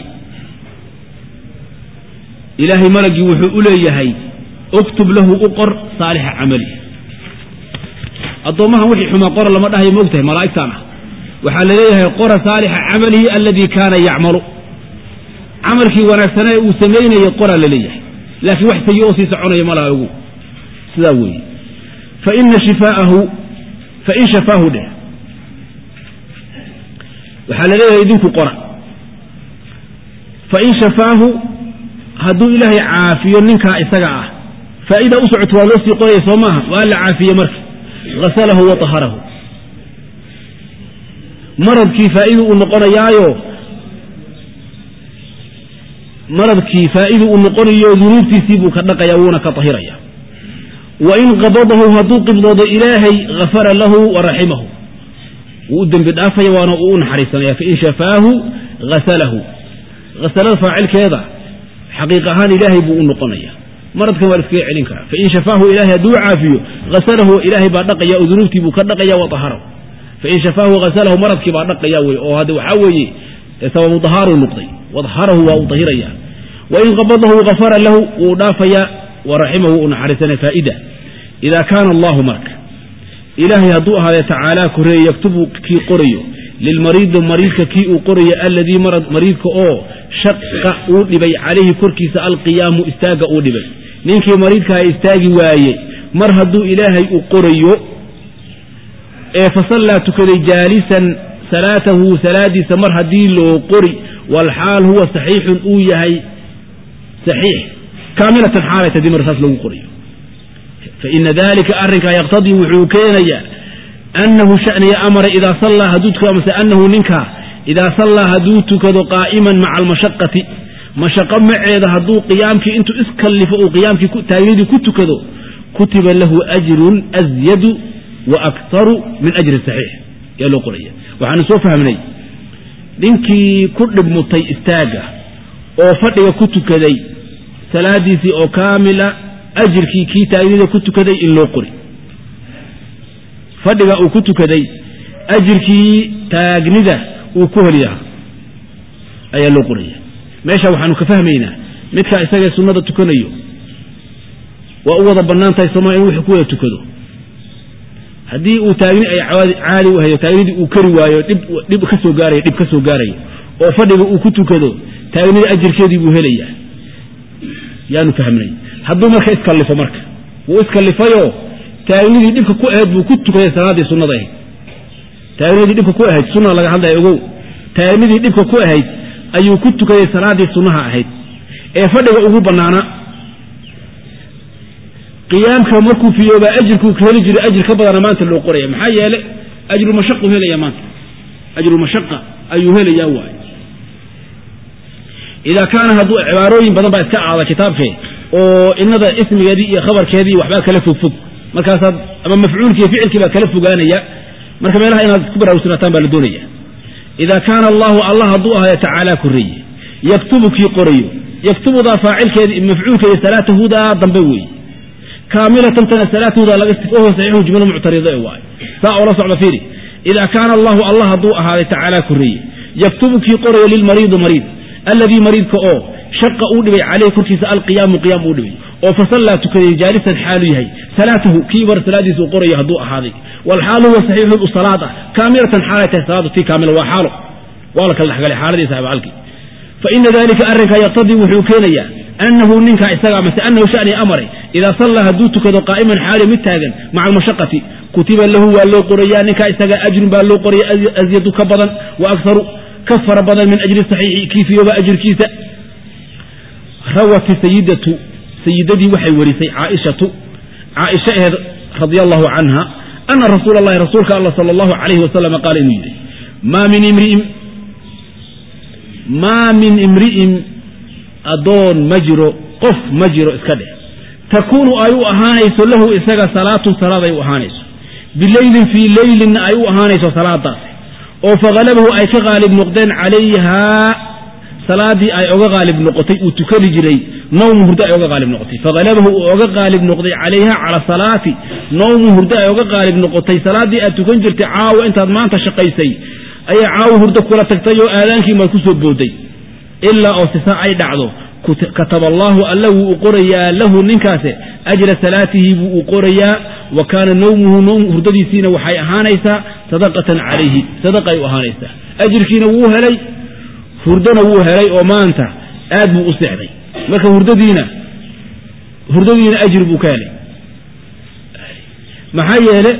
ilaahay malagii wuxuu u leeyahay uktub lahu u qor saalixa camali addoommahan wixii xumaa qora lama dhahayo maogtahay malaa'igtaan ah waxaa la leeyahay qora saalixa camalihi aladii kaana yacmalu camalkii wanaagsanee uu samaynayay qoraa la leeyahay laakiin wax sayi oo sii soconaya malaha ogu sidaa weeye faina shifaahu fain shafaahu dheh waxaa la leeyahay idinku qora fain shafaahu hadduu ilaahay caafiyo ninkaa isaga ah faa'ida u socoto waa loo sii qoraya soo maaha waa la caafiye marka hasalahu wa taharahu maradkii faa'idu uu noqonayaayo maradkii faa'idu uu noqonayo dunuubtiisii buu ka dhaqaya wuuna ka tahiraya wa in qabadahu hadduu qibdoodo ilaahay hafara lahu wa raximahu wuu u dembi dhaafaya waana uu u naxariisanaya fain shafaahu hasalahu hasalada faacilkeeda xaqiiq ahaan ilaahay buu u noqonaya maradkan waa la iskaga celin karaa fain shafaahu ilahay hadduu caafiyo hasalahu ilaahay baa dhaqaya oo dunuubtii buu ka dhaqaya wa taharahu fain shafaahu hasalahu maradkii baa dhaqaya wey oo hadde waxaa weeye sababu dahaaruu noqday wadaharahu waa uu dahiraya wain qabadahu gafara lahu wuu dhaafaya waraximahu u naxariisanaya faa'ida idaa kaana allahu marka ilaahay hadduu ahaadee tacaala koreeye yaktubu kii qorayo lilmariidi mariidka kii uu qorayo alladii mariidka oo shaqa uu dhibay calayhi korkiisa alqiyaamu istaaga uu dhibay ninkii mariidkaha istaagi waaye mar hadduu ilaahay u qorayo ee fasallaa tukaday jaalisan salaatahu salaadiisa mar haddii loo qori walxaal huwa saxiixun uu yahay saxiix kaamilatan xaalay tadii mar saas lagu qorayo faina dalika arrinkaa yaqtadii wuxuu keenayaa annahu shaniya amara idaa sallaa hadduu tukado amase annahu ninkaa idaa sallaa hadduu tukado qaa'iman maca almashaqati mashaqo maceeda hadduu qiyaamkii intuu iskallifo uu qiyaamkii taagnidii ku tukado kutiba lahu ajrun asyadu wa aktaru min ajri saxiix yaa loo qoraya waxaanu soo fahmnay ninkii ku dhibmutay istaagga oo fadhiga ku tukaday salaadiisii oo kaamila ajirkii kii taagnida ku tukaday in loo qori fadhiga uu ku tukaday ajirkii taagnida uu ku heliyaha ayaa loo qoraya meesha waxaanu ka fahmaynaa midkaa isagee sunnada tukanayo waa u wada bannaan tahay sooma in wuxuu ku wada tukado haddii uu taagni ay caali u hayo taagnidii uu kari waayo dhib ka soo gaarayo dhib ka soo gaarayo oo fadhiga uu ku tukado taagnida ajirkeedii buu helayaa yaanu fahmnay hadduu marka iskallifo marka wuu iskallifayoo taagnidii dhibka ku ahayd buu ku tukaday salaaddii sunnada ahayd taagnidii dhibka ku ahayd sunna laga hadlaya ogow taagnidii dhibka ku ahayd ayuu ku tukaday salaaddii sunnaha ahayd ee fadhiga ugu bannaana qiyaamka markuu fiyoobaa ajirkuu ka heli jiray ajir ka badana maanta loo qoraya maxaa yeele ajrulmashaqu helaya maanta ajrulmashaqa ayuu helayaa waay idaa kaana hadduu cibaarooyin badan baa iska aada kitaabkee oo inada ismigeedii iyo khabarkeedii waxbaa kala fogfog markaasaad ama mafcuulkii ficilkii baa kala fogaanaya marka meelaha inaad ku baraarugsanaataan baa la doonaya idaa kaana allahu allah hadduu ahayo tacaala koreeye yaktubu kii qorayo yaktubudaa faacilkeedii mafcuulka iyo salaatahudaa dambe weeye kaamilatan tana salaatahudaa laga wahuwa saxiixu jumla muctarida e waayo saa oo la socda fiiri idaa kaana allahu allah hadduu ahaaday tacaala koreeye yaktubu kii qorayo lilmariidi mariid alladii mariidka oo shaqa uu dhibay caleyh korkiisa alqiyaamu qiyaam uu dhibay oo fasallaa tukaday jaalisan xaalu yahay salaatahu kii bar salaadiisa uu qorayo hadduu ahaaday walxaalu huwa saxiixu salaad ah kaamilatan xaalay tahay salaadu tii kaamila waa xaalo waa la kala dhexgalay xaaladiisa abcalkii fa ina dalika arrinkaa yaqtadii wuxuu keenayaa annahu ninkaa isaga amase annahu shani amaray idaa sallaa hadduu tukado qaa'iman xaali mid taagan maca almashaqati kutiba lahu waa loo qorayaa ninkaa isaga ajrun baa loo qoraya asyadu ka badan wa akharu ka fara badan min ajri saxiixi kiifiyooba ajirkiisa rawati sayidatu sayidadii waxay warisay caaishatu caaisha aheed radia allahu canha ana rasuula allahi rasuulka allah sala allahu calayhi wasalam qaala inuu yidhi maa min imri'in maa min imri'in addoon ma jiro qof ma jiro iska dheh takuunu ay u ahaanayso lahu isaga salaatun salaad ay u ahaanayso bileylin fii leylinna ay u ahaanayso salaadaasi oo faghalabahu ay ka qaalib noqdeen calayhaa salaadii ay oga qaalib noqotay uu tukani jiray nawmu hurdo ay oga qaalib noqotay faghalabahu uu oga qaalib noqday calayha cala salaati nawmu hurdo ay oga qaalib noqotay salaaddii aad tukan jirtay caawa intaad maanta shaqaysay ayay caawa hurdo kula tagtay oo aadaankii maad ku soo booday ilaa oo sisa ay dhacdo kataba allaahu alla wuu u qorayaa lahu ninkaase ajra salaatihi buu u qorayaa wa kaana nawmuhu hurdadiisiina waxay ahaanaysaa sadaqatan calayhi sadaqay u ahaanaysaa ajirkiina wuu helay hurdona wuu helay oo maanta aad buu u seexday marka hurdadiina hurdadiina ajri buu ka helay maxaa yeele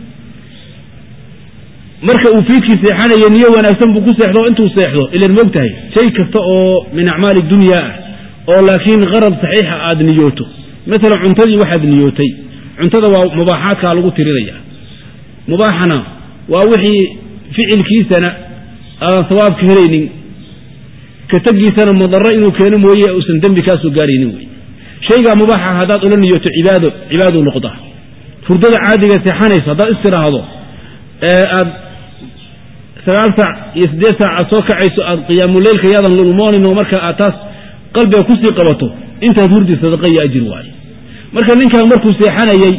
marka uu fiidkii seexanayo niyo wanaagsan buu ku seexdo oo intuu seexdo ilan moog tahay shay kasta oo min acmaali dunya ah oo laakiin qarad saxiixa aad niyooto maalan cuntadii waxaad niyootay cuntada waa mubaaxaadkaa lagu tirinaya mubaaxana waa wixii ficilkiisana aadan sawaabka helaynin ka tegiisana madaro inuu keeno mooye uusan dembi kaasoo gaaraynin wey shaygaa mubaaxa haddaad ula niyooto cibaado cibaadou noqdaa hurdada caadiga seexanayso haddaad istiraahdo aad sagaal saac iyo siddeed saac aad soo kacayso aad qiyaamuleylka yaadan lulmoonin oo marka aad taas qalbiga kusii qabato intaad hurdi sadaqa iyo ajir waaye marka ninkan markuu seexanayey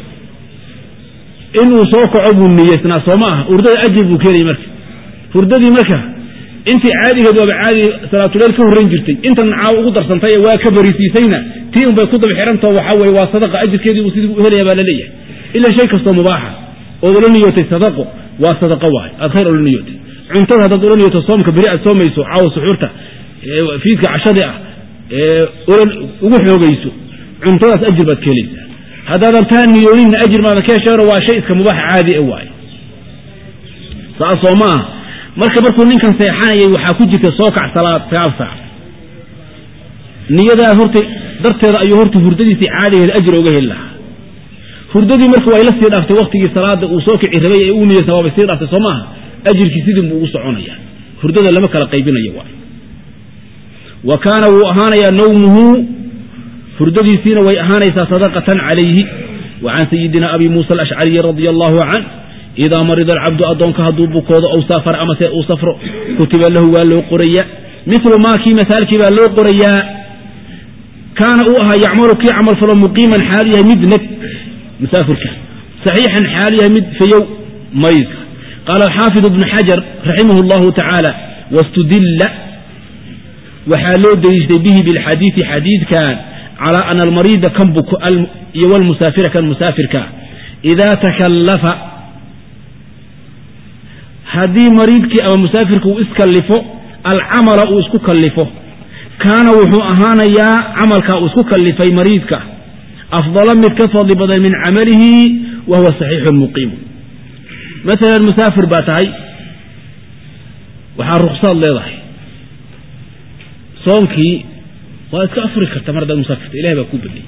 inuu soo kaco buu niyeysnaa soo ma aha hurdada ajir buu keenayay marka hurdadii marka intii caadigeed waaba caadi salaatuleyl ka horrayn jirtay intan caaw ugu darsantay ee waa ka barisiisayna tii unbay ku daba xihantao waxaa weye waa sadaqa ajirkeedii uu sidii u helaya baa la leeyahay ila shay kastoo mubaaxa ood ula niyootay sadaqo waa sadaqa waay aad khayr ula niyootay cuntada haddaad ula niyooto soomka beri aad soomayso caawa suxuurta fiidka cashadii ah ee ugu xoogayso cuntadaas ajir baad ka helaysaa haddaadan taa niyooninna ajir maadan ka hesheeno waa shay iska mubaaxa caadi e waaye saas soo ma ah marka markuu ninkan seexanayay waxaa ku jirta soo kac salaad sagaal saac niyadaa horta darteeda ayuu horta hurdadiisii caadigeeda ajir oga heli lahaa hurdadii marka way la sii dhaaftay waktigii salaada uu soo kici rabay ee uu niyeysa waabay sii dhaaftay soo maaha ajirkii sidin buu ugu soconaya hurdada lama kala qaybinayo waay wa kaana wuu ahaanayaa nawmuhu hurdadiisiina way ahaanaysaa sadaqatan calayhi wa can sayidina abi muusa alashcariyi radia allahu canh idaa marida alcabdu addoonka hadduu bukoodo ow saafara amase uu safro kutiba lahu waa loo qorayaa milu maakii masaalkii baa loo qorayaa kaana uu ahaa yacmalu kii camal falo muqiiman xaalu yahay mid neg musaafirka saxiixan xaalu yahay mid fayow maydka qaala alxaafid ibnu xajar raximah llahu tacaala wastudilla waxaa loo deliishtay bihi bilxadiidi xadiidkan calaa ana almariida kan buko iyo walmusaafira kan musaafirka idaa takallafa haddii mariidkii ama musaafirka uu iskallifo alcamala uu isku kallifo kaana wuxuu ahaanayaa camalkaa uu isku kallifay mariidka afdala mid ka fadli badan min camalihi wa huwa saxiixun muqiimu maalan musaafir baa tahay waxaa ruksaad leedahay soonkii waa iska afuri karta mar haddaad musaafirta ilahay baa kuu badiyey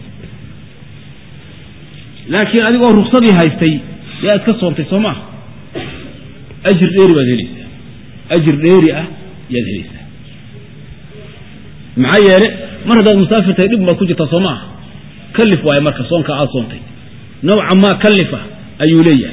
laakiin adigoo ruksadii haystay yaa iska soontay soo maaha ajir dheeri baad helaysaa ajir dheeri ah yaad helaysaa maxaa yeele mar haddaad musaafir tahay dhib baad ku jirtaa soo maaha kalif waaye marka soonka aad soontay nawca maa kalifa ayuu leeyahay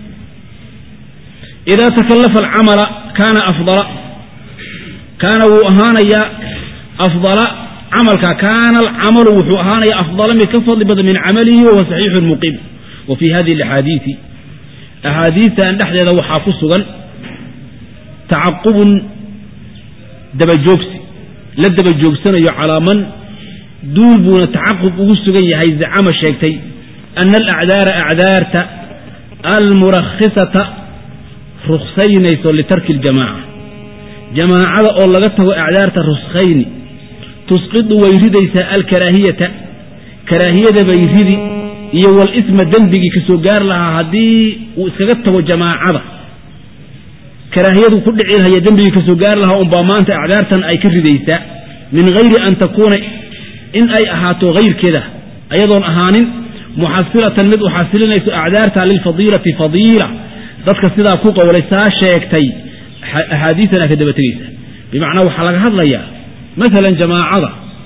idaa takallafa alcamala kaana afdala kaana wuu ahaanayaa afdala camalka kaana alcamalu wuxuu ahaanayaa afdala mid ka fadli badan min camalihi wahuwa saxiixun muqiim wa fii hadihi alaxaadiisi axaadiistan dhexdeeda waxaa ku sugan tacaqubun dabajoogsi la daba joogsanayo calaa man duul buuna tacaqub ugu sugan yahay zacama sheegtay ana alacdaara acdaarta almurakhisata ruksaynayso litarki اljamaaca jamaacada oo laga tago acdaarta ruskhayni tusqidu way ridaysaa alkaraahiyata karaahiyada bay ridi iyo walisma dembigii ka soo gaar lahaa haddii uu iskaga tago jamaacada karaahiyadu ku dhici lahaya dembigii ka soo gaar lahaa unbaa maanta acdaartan ay ka ridaysaa min hayri an takuuna in ay ahaato hayrkeeda ayadoon ahaanin muxasilatan mid u xasilinayso acdaarta lilfadiilati fadiila dadka sidaa ku qowlay saa sheegtay axaadiisan aa ka daba tegaysa bimacnaa waxaa laga hadlayaa maalan jamaacada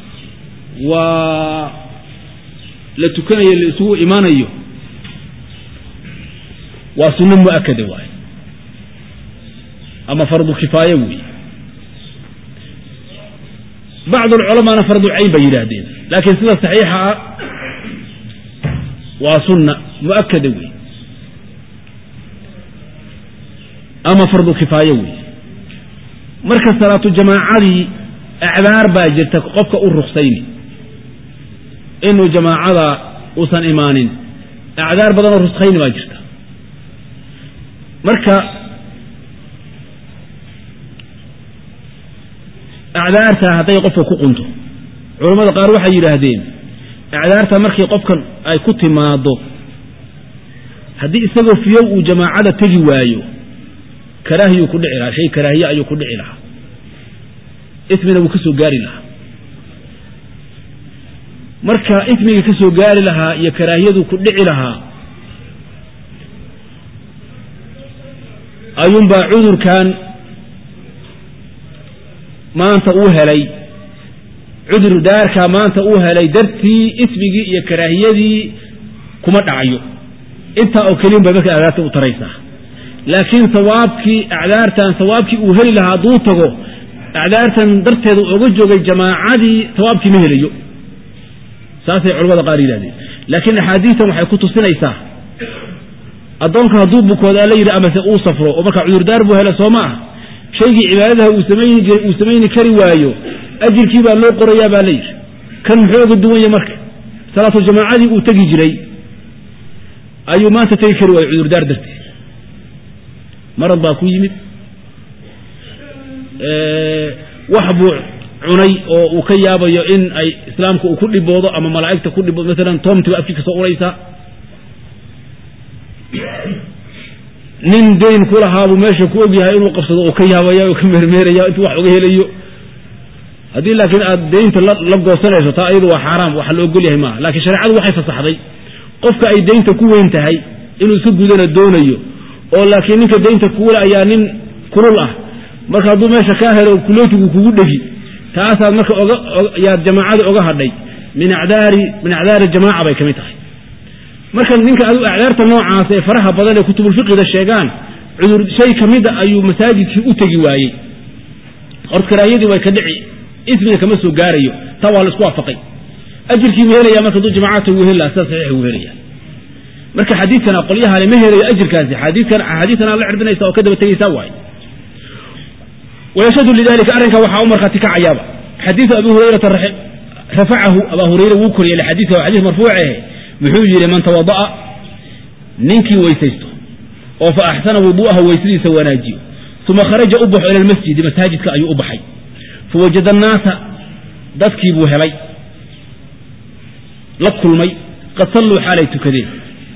waa la tukanayo la isugu imaanayo waa sunno mu'akada waaye ama fardu kifaaye weeye bacd alculamaana fardu cayn bay yidhaahdeen laakiin sida saxiixa ah waa sunna mu'akada weeye ama fardu kifaaye weeye marka salaatu jamaacadii acdaar baa jirta qofka u ruksayni inuu jamaacada uusan imaanin acdaar badanoo ruskayni baa jirta marka acdaarta hadday qofka ku qunto culammada qaar waxay yidhaahdeen acdaarta markii qofkan ay ku timaado haddii isagoo fiyow uu jamaacada tegi waayo karaahiyuu ku dhici lahaa shay karaahiye ayuu ku dhici lahaa ismina wuu ka soo gaari lahaa marka ismigii ka soo gaari lahaa iyo karaahiyaduu ku dhici lahaa ayuunbaa cudurkan maanta uu helay cudur daarkaa maanta uu helay dartii ismigii iyo karaahiyadii kuma dhacayo intaa oo keliyan bay marka acdaarta u taraysaa laakiin sawaabkii acdaartan sawaabkii uu heli lahaa hadduu tago acdaartan darteeda oga joogay jamaacadii sawaabkii ma helayo saasay culamada qaar yidhahdeen laakiin axaadiistan waxay ku tusinaysaa addoonka hadduu bukooda la yidhi amase uu safro oo markaa cudurdaar buu hela soo ma ah shaygii cibaadadaha uu samayni jiray uu samayni kari waayo ajirkii baa loo qorayaa baa la yidhi kan muxuu oga duwan yahy marka salaatu jamaacadii uu tegi jiray ayuu maanta tegi kari waayo cudurdaar darteed marad baa ku yimid wax buu cunay oo uu ka yaabayo in ay islaamka uu ku dhiboodo ama malaa'igta ku dhiboodo maalan toomtiba afkii ka soo uraysaa nin dayn ku lahaabuu meesha ku ogyahay inuu qabsado oo ka yaabaya oo ka meermeeraya intuu wax uga helayo haddii laakiin aad deynta la goosanayso taa iyadu waa xaaraam waxa la ogol yahay maaha laakiin shareecadu waxay fasaxday qofka ay daynta ku weyn tahay inuu iska gudana doonayo oo laakiin ninka daynta kuule ayaa nin kulul ah marka hadduu meesha kaa helo kulootigu kugu dhegi taasaad marka yaad jamaacada oga hadhay min acdaari min acdaari jamaaca bay ka mid tahay marka ninka adu acdaarta noocaas ee faraha badan ee kutubulfiqida sheegaan cudur shay ka mida ayuu masaajidkii u tegi waayey horta karaahiyadii way ka dhici ismiga kama soo gaarayo taa waa la isku waafaqay ajirkii buu helaya marka hadduu jamaacata wuu heli laha sida saxiix wuu helaya marka xadiidkana qolyahale ma helayo ajirkaasi xadiidkan axaadiitan aad la cirbinaysa oo ka daba tegaysaa waaye wayashhadu lidalika arrinka waxaa u markhaati kacayaaba xadiidu abi hurayrata rafacahu abaa hurayra wuu koriyey xadiidka waa xadiis marfuucehe wuxuu yidhi man tawada'a ninkii weysaysto oo fa axsana wudu'aha weysadiisa wanaajiyo uma kharaja u baxo ila almasjidi masaajidka ayuu u baxay fawajada annaasa dadkii buu helay la kulmay qad salluu xaalay tukadeen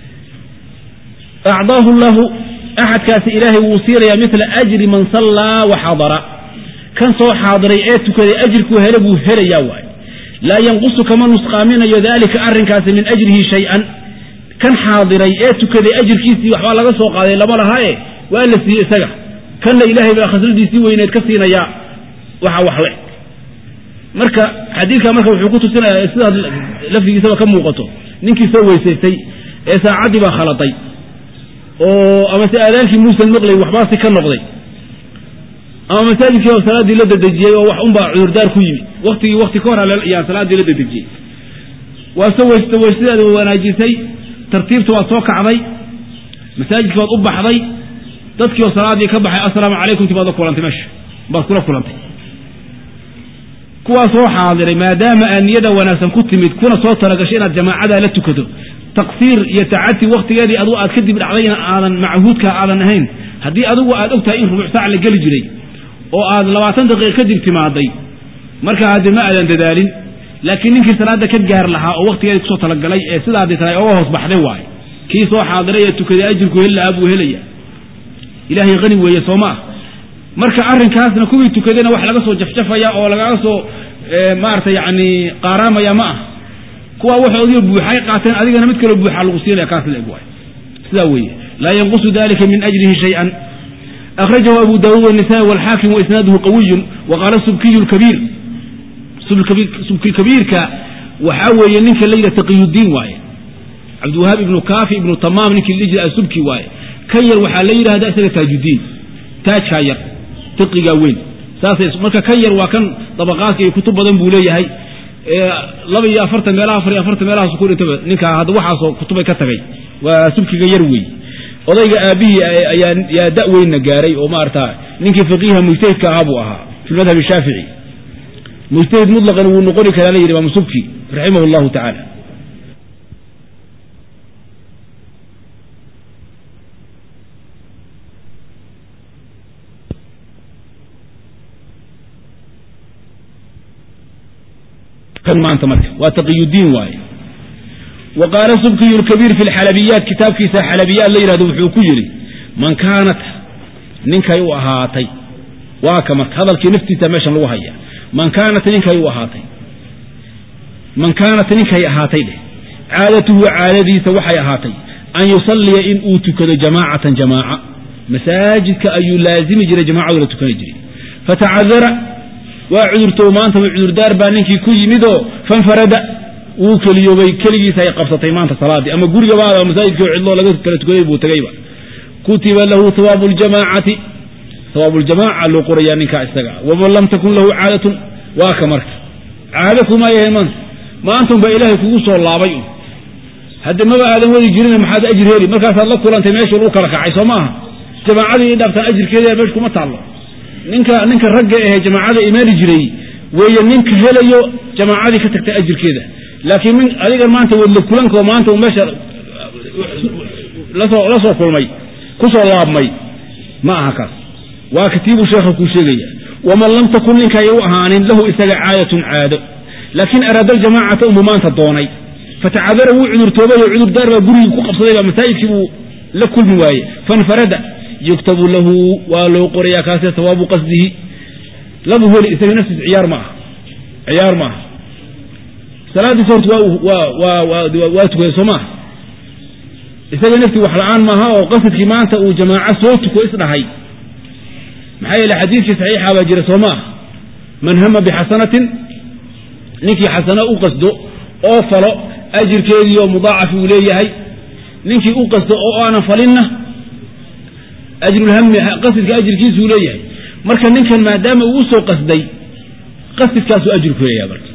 acdaahu llahu axadkaasi ilaahay wuu siinayaa mila ajri man sallaa wa xadara kan soo xaadiray ee tukaday ajirkuu hele buu helayaa waaye laa yanqusu kama nusqaaminayo daalika arrinkaasi min ajrihi shay-an kan xaadiray ee tukaday ajirkiisii waxbaa laga soo qaaday lama lahaaye waa la siiyey isaga kanna ilaahay baa khasnadiisii weyneed ka siinayaa waxa wax le marka xadiidka marka wuxuu ku tusinayaa sidaad lafdigiisaba ka muuqato ninkii soo weysaystay ee saacaddii baa khaladay oo ama se aadaankii muusan maqlay waxbaasi ka noqday ama masaajidkii oo salaaddii la dadejiyey oo wax unbaa cudurdaar ku yimid waktigii wakti ka hor ayaan salaaddii la dadejiyey waa soo weysta weysadeeda wanaajisay tartiibta waad soo kacday masaajidkii waad u baxday dadkii oo salaaddii ka baxay assalaamu calaykum ti baad la kulantay meesha baad kula kulantay kuwaa soo xaadiray maadaama aad niyada wanaagsan ku timid kuna soo talagashay inaad jamaacadaa la tukato taqsiir iyo tacati waktigeedii adigu aad kadib dhacdayna aadan machuudka aadan ahayn haddii adigu aad og tahay in rubuc saac la geli jiray oo aad labaatan daqiiqa kadib timaaday markaa hadde ma aadan dadaalin laakiin ninkii salaada ka gaar lahaa oo waktigeedii kusoo talagalay ee sidaadii tahay oga hoos baxday waaye kii soo xaadiray ee tukaday ajirku heli lahaa buu helaya ilaahay hani weeye soo ma ah marka arrinkaasna kuwii tukadayna wax laga soo jafjafaya oo lagaga soo maarata yani qaaraamaya ma ah kuwa waxoodiio buuxay qaateen adigana mid kaloo buuxaa lagu siinaya kaas la eg waay sidaa weeye laa yanqusu dalika min ajrihi shay-an akhrajahu abu daawuud wanisaai walxaakim waisnaaduhu qawiyun wa qaala subkiyu lkabiir subki kabiirka waxaa weeye ninka la yidhaha taqiyudiin waaye cabdiwahaab ibnu kaafi ibnu tamaam ninkii la jira asubki waaye kan yar waxaa la yidhahda isaga taajudiin taajkaa yar taqigaa weyn saasay marka kan yar waa kan dabaqaadka iyo kutub badan buu leeyahay laba iyo afartan meelaha afar iyo afartan meelahaas ku dhintaba ninkaa hadda waxaasoo kutubay ka tagay waa subkiga yar wey odayga aabihii ayaa yaa da weynna gaaray oo maarata ninkii faqiiha mujtahidka ahaa buu ahaa fi madhab shaafici mujtahid mutlaqan wuu noqoni karaa la yidhi imaam subki raximah llahu tacaala maanta marka waa taqiyudiin waaye wa qaala subkiyu lkabiir fi lxalabiyaat kitaabkiisa xalabiyaat la yidhahdo wuxuu ku yidhi man kaanat ninkay u ahaatay waa ka marka hadalkii naftiisa meeshan lagu haya man kaanat ninkay u ahaatay man kaanat ninkay ahaatay dheh caadatuhu caadadiisa waxay ahaatay an yusalliya in uu tukado jamaacatan jamaaca masaajidka ayuu laazimi jiray jamaacadu la tukani jiray fatacadara waa cudurtow maanta cudurdaar baa ninkii ku yimidoo fanfarada wuu keliyoobay keligiisa ay qabsatay maanta salaadii ama gurigabaada masaajidkii cidloo laga kala tukaday buu tegayba kutiba lahu hawaabu ljamaacati hawaabu ljamaaca loo qorayaa ninkaa isaga waman lam takun lahu caadatun waa ka marka caado kuma yahayn maanta maanta unbaa ilaahay kugu soo laabay un hadde maba aadan wadi jirin maxaad ajir heli markaasaad la kulantay meeshii lagu kala kacay soo maaha jamaacadii dhaaftaan ajirkeeda meesha kuma taallo ninka ninka ragga ahee jamaacada imaani jiray weeye ninka helayo jamaacadii ka tagtay ajirkeeda laakiin min adigan maanta wadla kulanko maanta meesha lasoo la soo kulmay kusoo laabmay ma aha kaas waa katiibuu sheekha kuu sheegaya waman lam takun ninkay u ahaanin lahu isaga caadatun caado laakiin araada aljamaacata unbuu maanta doonay fatacadara wuu cudurtoobay oo cudurdaar baa gurigii ku qabsadayba masaajidkii buu la kulmi waaye fanfarada yuktabu lahu waa loo qorayaa kaase sawaabu qasdihi labu heli isaga naftiis ciyaar ma aha ciyaar ma aha salaadiis horta waa waa waa waa tukaday soo maaha isaga naftii wax la-aan maaha oo qasadkii maanta uu jamaaco soo tuko isdhahay maxaa yeele xadiidkii saxiixa baa jira soo ma ah man hama bixasanatin ninkii xasano u qasdo oo falo ajirkeedii oo mudaacaf uu leeyahay ninkii u qasdo oo aanan falinna ajrulhami qasidka ajirkiisuu leeyahay marka ninkan maadaama uu usoo qasday qasidkaasuu ajir ku leeyahay marka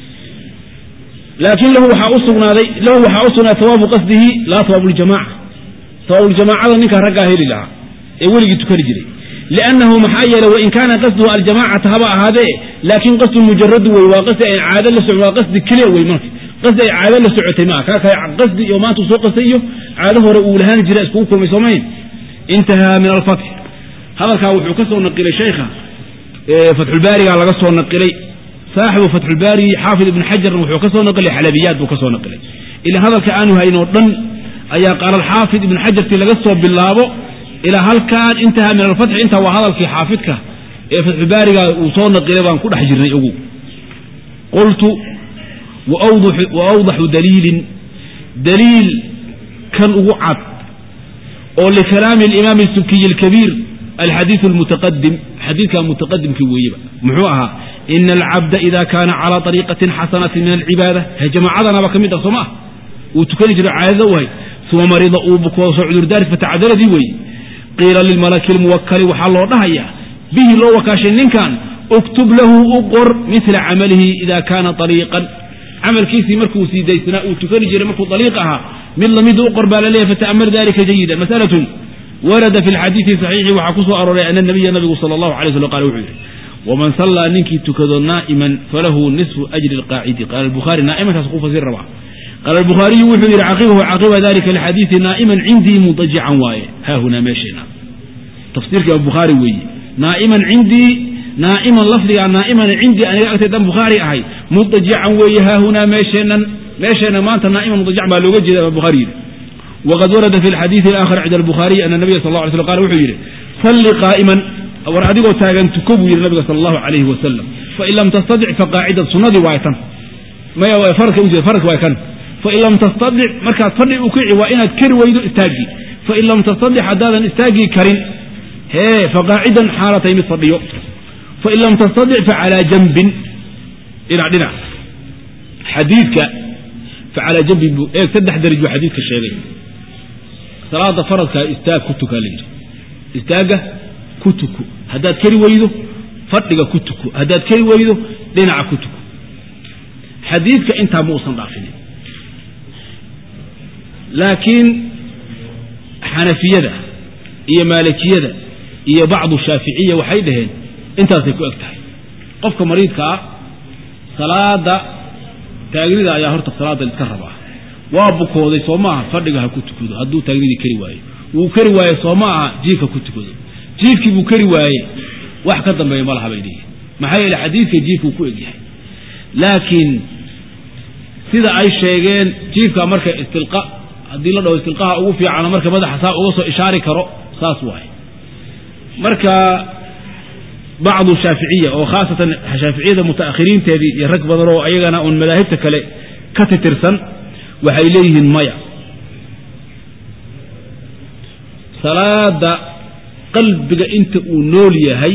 laakiin lahu waxaa usugnaaday lahu waxaa u sugnaaday tawaabu qasdihi laa tawaabu ljamaca tawaabljamaacada ninkaa raggaa heli lahaa ee weligii tukani jiray liannahu maxaa yeeley wain kaana qasduhu aljamacata haba ahaadee laakiin qasdu mujaradu wey waa qasdi ay caado la so waa qasdi keliya wey marka qasdi ay caado la socotay maa kaa kale qasdi iyo maanta uu soo qastay iyo caado hore uu lahaan jira iskugu kulmay soomayn intahaa min alfatx hadalkaa wuxuu ka soo naqilay sheykha fatxulbaarigaa laga soo naqilay saaxibu fatxulbaari xaafid ibn xajarna wuxuu ka soo naqilay xalabiyaad buu ka soo naqilay ilaa hadalka aanu haynoo dhan ayaa qaala alxaafid ibn xajarti laga soo bilaabo ilaa halkaan intahaa min alfatxi intaa waa hadalkii xaafidka ee fatxulbaariga uu soo naqilay baan ku dhex jirnay ogu qultu wa awdaxu daliilin daliil kan ugu cad oo likalaami alimaami subkiyi alkabiir alxadiidu almutaqadim xadiidka mutaqadimkii weeyeba muxuu ahaa ina alcabda ida kaana calaa ariiqatin xasanatin min alcibaada jamaacadanaba ka mid ah soo ma ah uu tukani jiro caadada u hay uma marida uu bukoodo soo cudurdaari fatacadaladii weeye qiila lilmalaki lmuwakali waxaa loo dhahayaa bihi loo wakaashay ninkan uktub lahu u qor mila camalihi ida kaana ariiqan camalkiisii markuu sii daysnaa uu tukani jiray markuu ariiq ahaa mid lamid u qor baa laleeyahy fata'amar dalika jayida masalatun warada fi lxadiidi saxiixi waxaa ku soo arooray ana nabiya nabigu sala allahu alay slam qala wuxuu yidhi waman sallaa ninkii tukado naa'iman falahu nisfu ajri alqaacidi qaala albukhaari naa'imankaas ku fasir rabaa qaala albukhaariyu wuxuu yidhi caqibahu caqiba dalika alxadiidi naa'iman cindii mudajican waaye haahunaa meesheena tafsiirka bukhaari weeye naa'iman cindii naa'iman lafdigaa naa'iman cindii aniga agtaydan bukhaari ahay mudajican weeye haahunaa meesheenan meesheena maanta naa'iman mudajican baa looga jeeda bukhaari yidhi wqad warada fi xadiidi aakhar cinda albukhaariyi ana nabiya sal la alay slam qala wuxuu yidhi salli qaa'iman war adigoo taagan tuko buu yidhi nabiga sala allahu alayhi wasalam fain lam tastadic faqaacidan sunnadii waay tan maya farka ujeed farka waay kan fain lam tastadic markaad fadhi u kici waa inaad kari weydo istaagii fain lam tastadic haddaadan istaagii karin hee faqaacidan xaalatay mid fadhiyo fain lam tastadic facalaa janbin dhinac dhinac xadiidka facalaa janbin buu eeg saddex daraj buu xadiidka sheegay salaada faradkaa istaag ku tukaa layidhi istaagga ku tuko haddaad keri weydo fadhiga ku tuko haddaad keri weydo dhinaca ku tuko xadiidka intaa ma uusan dhaafinin laakiin xanafiyada iyo maalikiyada iyo bacdu shaaficiya waxay dhaheen intaasay ku eg tahay qofka mariidka ah salaada taagnida ayaa horta salaada iska rabaa waa bukooday soo maaha fadhiga ha ku tukado hadduu taagnidii keri waayo wuu keri waaye soo ma aha jiifka ku tukado jiifkii buu keri waaye wax ka dambeeya ma laha bay leeyihin maxaa yeele xadiidka jiifkuu ku egyahay laakiin sida ay sheegeen jiifka marka istilqa haddii la dhaho istilqaha ugu fiicana marka madaxa saa uga soo ishaari karo saas waaye marka bacdu shaaficiya oo khaasatan shaaficiyada mutaakhiriinteedii iyo rag badan oo ayagana uun madaahibta kale ka titirsan waxay leeyihiin maya salaada qalbiga inta uu nool yahay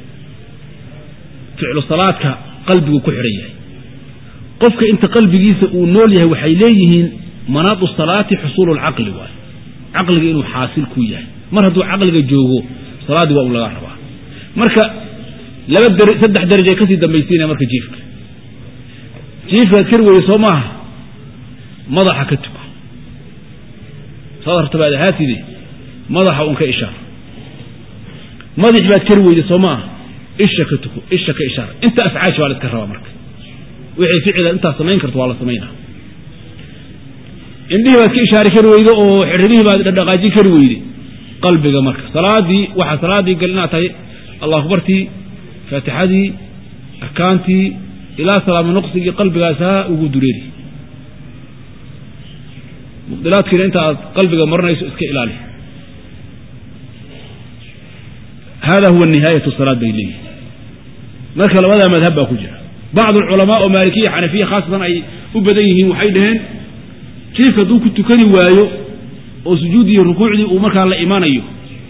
ficlu salaadka qalbigu ku xidhan yahay qofka inta qalbigiisa uu nool yahay waxay leeyihiin manaadu salaati xusuulu lcaqli waay caqliga inuu xaasil ku yahay mar hadduu caqliga joogo salaaddii waa un laga rabaa marka laba dar saddex darajay kasii dambaysiinaya marka jiifka jiifkaad kari weye soo maaha madaxa ka tuko saad hartabaad ahaatide madaxa un ka ishaar madax baad kari weyde soo maaha isha ka tuko isha ka ishaar inta afcaashi baa la iska rabaa marka wixii ficila intaad samayn karto waa la samaynaa indhihii baad ka ishaari kari weyde oo xirribihii baad dhadhaqaajin kari weyde qalbiga marka salaadii waxaa salaaddii gal inaad tahay allah akbartii faatixadii arkaantii ilaa salaamo nuqsigii qalbigaasaa ugu dureeri mubdilaadkiina inta aad qalbiga marinayso iska ilaali hada huwa nihaayatu salaad bay leeyihin marka labadaa madhab baa ku jira bacd alculamaa oo maalikiya xanafiya khaasatan ay u badan yihiin waxay dhaheen jiifka hadduu ku tukani waayo oo sujuuddii iyo rukuucdii uu markaa la imanayo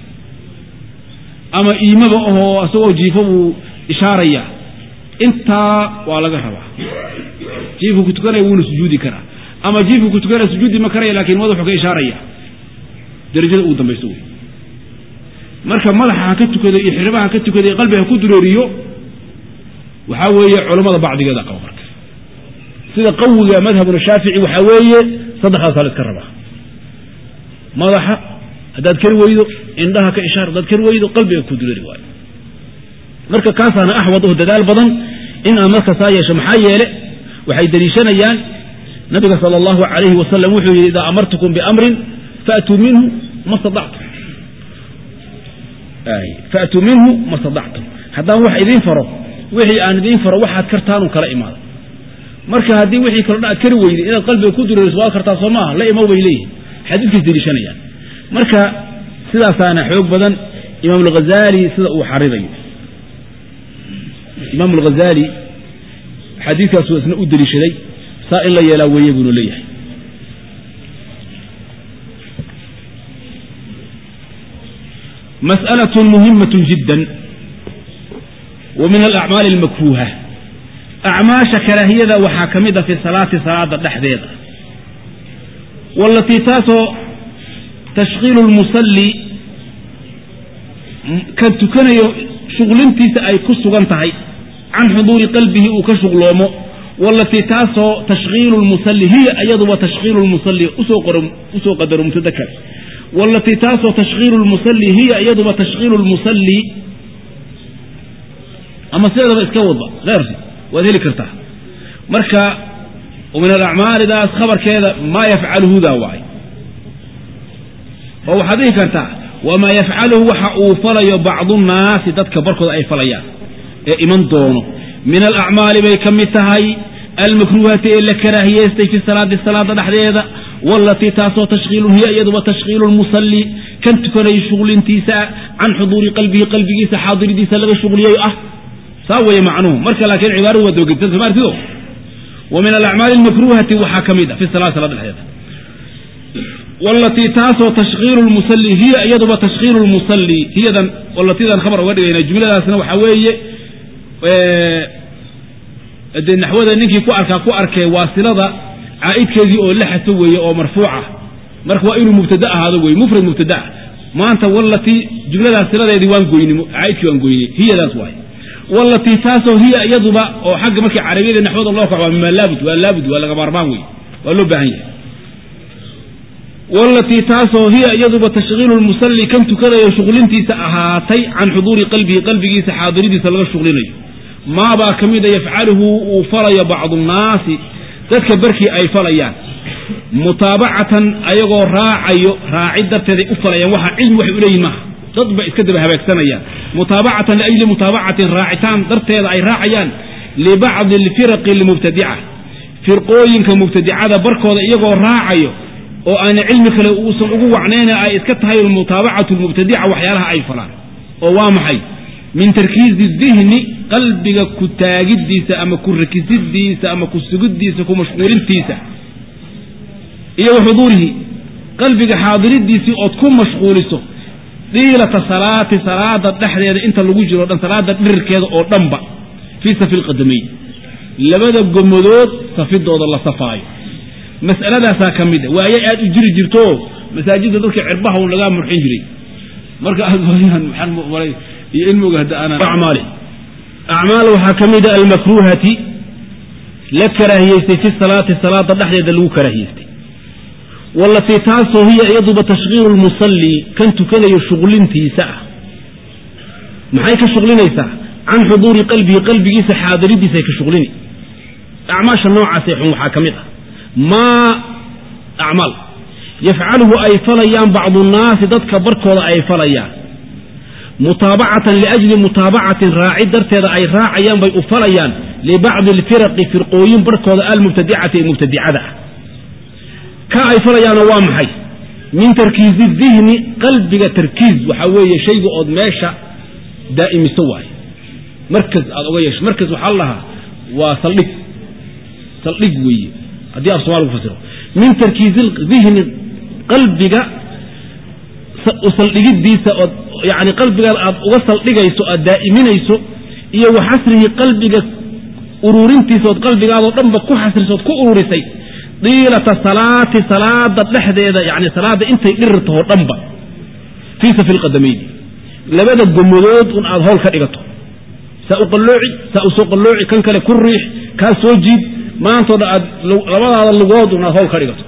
ama iimaba ahoo isagoo jiifo buu ishaaraya intaa waa laga rabaa jiifku ku tukanaya wuuna sujuudi karaa ama jiifku ku tukanaya sujuudi ma karaya lakin madaxuu ka ishaaraya darajada ugu dambayso wey marka madaxa ha ka tukado iyo xiribaha ha ka tukado iyo qalbiga ha ku dureeriyo waxaa weeye culammada bacdigeeda qaba marka sida qawiga madhabuna shaafici waxaa weeye saddexdaasaa la iska rabaa madaxa haddaad kari weydo indhaha ka ishaar haddaad kari weydo qalbiga ku dureeri waayo marka kaasaana axwad oo dadaal badan in aan marka saa yeesho maxaa yeele waxay deliishanayaan nabiga sala allahu calayhi wasalam wuxuu yidhi idaa amartukum biamrin faatuu minhu ma stadactum faatuu minhu ma stadactum haddaan wax idiin faro wixii aan idiin faro waxaad kartaanuu kala imaada marka haddii wixii kalo dhan aad kari weyday inaad qalbiga ku dureeriso waad kartaa soo maaha la imow bay leeyihin xadiidkaas deliishanayaan marka sidaasaana xoog badan imaam alghazali sida uu xaridayo imaam alghazali xadiidkaasuu isna u deliishaday saa in la yeelaa weeye buunu leeyahay masأlaة muhimaة jidا wa min alacmaali اlmakruuha acmaasha karaahiyada waxaa ka mid a fi salaati salaada dhexdeeda walatii taasoo tashkiilu lmusalli kan tukanayo shuqlintiisa ay ku sugan tahay can xuduuri qalbihi uu ka shuqloomo walatii taasoo tashkiilu lmusalli hiya iyaduba tashkiilu lmusalli usoo qadaro mubtada kale walatii taasoo tashkiilu lmusalli hiya iyaduba tashkiilu lmusalli ama sideedaba iska wadba heyrsi waad heli kartaa marka min alacmaalidaas khabarkeeda maa yafcaluhudaa waay oo waxaad dhihi kartaa wamaa yafcaluhu waxa uu falayo bacdu nnaasi dadka barkooda ay falayaan ee iman doono min alacmaali bay ka mid tahay almakruuhati ee la karaahiyeystay fi salaati salaada dhexdeeda walatii taasoo tashkiilun hiya iyaduba tashkiilu lmusalli kan tukanayo shuqlintiisa can xuduuri qalbihi qalbigiisa xaadiridiisa laga shuqliyay ah saa weeye macnuhu marka laakiin cibaaradu waa dabagedsan soma artido wa min alacmaali almakruuhati waxaa ka mid a fi salati salada dhexdeeda walatii taasoo tashkiilu lmusalli hiya iyaduba tashkiilu lmusalli hiyadan walatidan khabar uga dhigayna jumladaasna waxaa weeye dee naxwada ninkii ku arkaa ku arkee waasilada caa'idkeedii oo la xaso weeye oo marfuuca marka waa inuu mubtada ahaado weye mufrad mubtadaa maanta walatii jumladaas siladeedii waan goyni caa'idkii waan goynay hiyadaas waay walatii taasoo hiya iyaduba oo xagga markii carabiyada naxwada loo kaco waa mima laabud waa laabud waa laga maarmaan wey waa loo baahan yahay walatii taasoo hiya iyaduba tashkiilu lmusalli kan tukanayo shuqlintiisa ahaatay can xuduuri qalbihi qalbigiisa xaadiridiisa laga shuqlinayo maabaa ka mida yafcaluhu uu falayo bacdu nnaasi dadka barkii ay falayaan mutaabacatan ayagoo raacayo raacid darteeday u falayaan waxa cilmi waxay u leeyihin maaha dad ba iska daba habeegsanayaan mutaabacatan liajli mutaabacatin raacitaan darteeda ay raacayaan libacdi alfiraqi almubtadica firqooyinka mubtadicada barkooda iyagoo raacayo oo aana cilmi kale uusan ugu wacnayna ay iska tahay mutaabacatu lmubtadica waxyaalaha ay falaan oo waa maxay min tarkiizi dihni qalbiga ku taagiddiisa ama ku rakisidiisa ama ku sugiddiisa ku mashquulintiisa iyo wa xuduurihi qalbiga xaadiridiisii ood ku mashquuliso diilata salaati salaada dhexdeeda inta lagu jiro o dhan salaada dhirirkeeda oo dhanba fii safi lqadamayn labada gomadood safidooda la safaayo mas'aladaasaa ka mid a waaye aad u jiri jirto masaajidda dadka cirbaha un lagaa murxin jiray marka aad maxaan maray iyo ilmiga hadda aanaan acmaali acmaal waxaa ka mid a almakruuhati la karaahiyeystay fi salaati salaada dhexdeeda lagu karaahiyeystay walatii taasoo hiya iyaduba tashkiilu lmusalli kan tukanayo shuqlintiisa ah maxay ka shuqlinaysaa can xuduuri qalbihi qalbigiisa xaadiridiisay ka shuqlini acmaasha noocaasee xun waxaa ka mid ah maa acmaal yafcaluhu ay falayaan bacdu nnaasi dadka barkooda ay falayaan mutaabacatan liajli mutaabacatin raaci darteeda ay raacayaan bay u falayaan libacdi alfiraqi firqooyin barkooda almubtadicati ee mubtadicada ah ka ay falayaanna waa maxay min tarkiizi dihni qalbiga tarkiiz waxaa weeye shayga ood meesha daa'imiso waaye markas aad oga yeesho markas waxaa la lahaa waa saldhig saldhig weeye haddii af somalia ku fasiro min tarkiizi dihni qalbiga saldhigiddiisa ood yani qalbigaada aad uga saldhigayso aad daa'iminayso iyo wa xasrihi qalbiga uruurintiisa ood qalbigaadoo dhanba ku xasriso ood ku uruurisay diilata salaati salaada dhexdeeda yani salaadda intay dhirirtahoo dhanba fii safi lqadamayni labada gomadood un aad howl ka dhigato saa u qallooci saa u soo qallooci kan kale ku riix kaa soo jiid maantoo dhan aad labadaada lugood un aad howl ka dhigato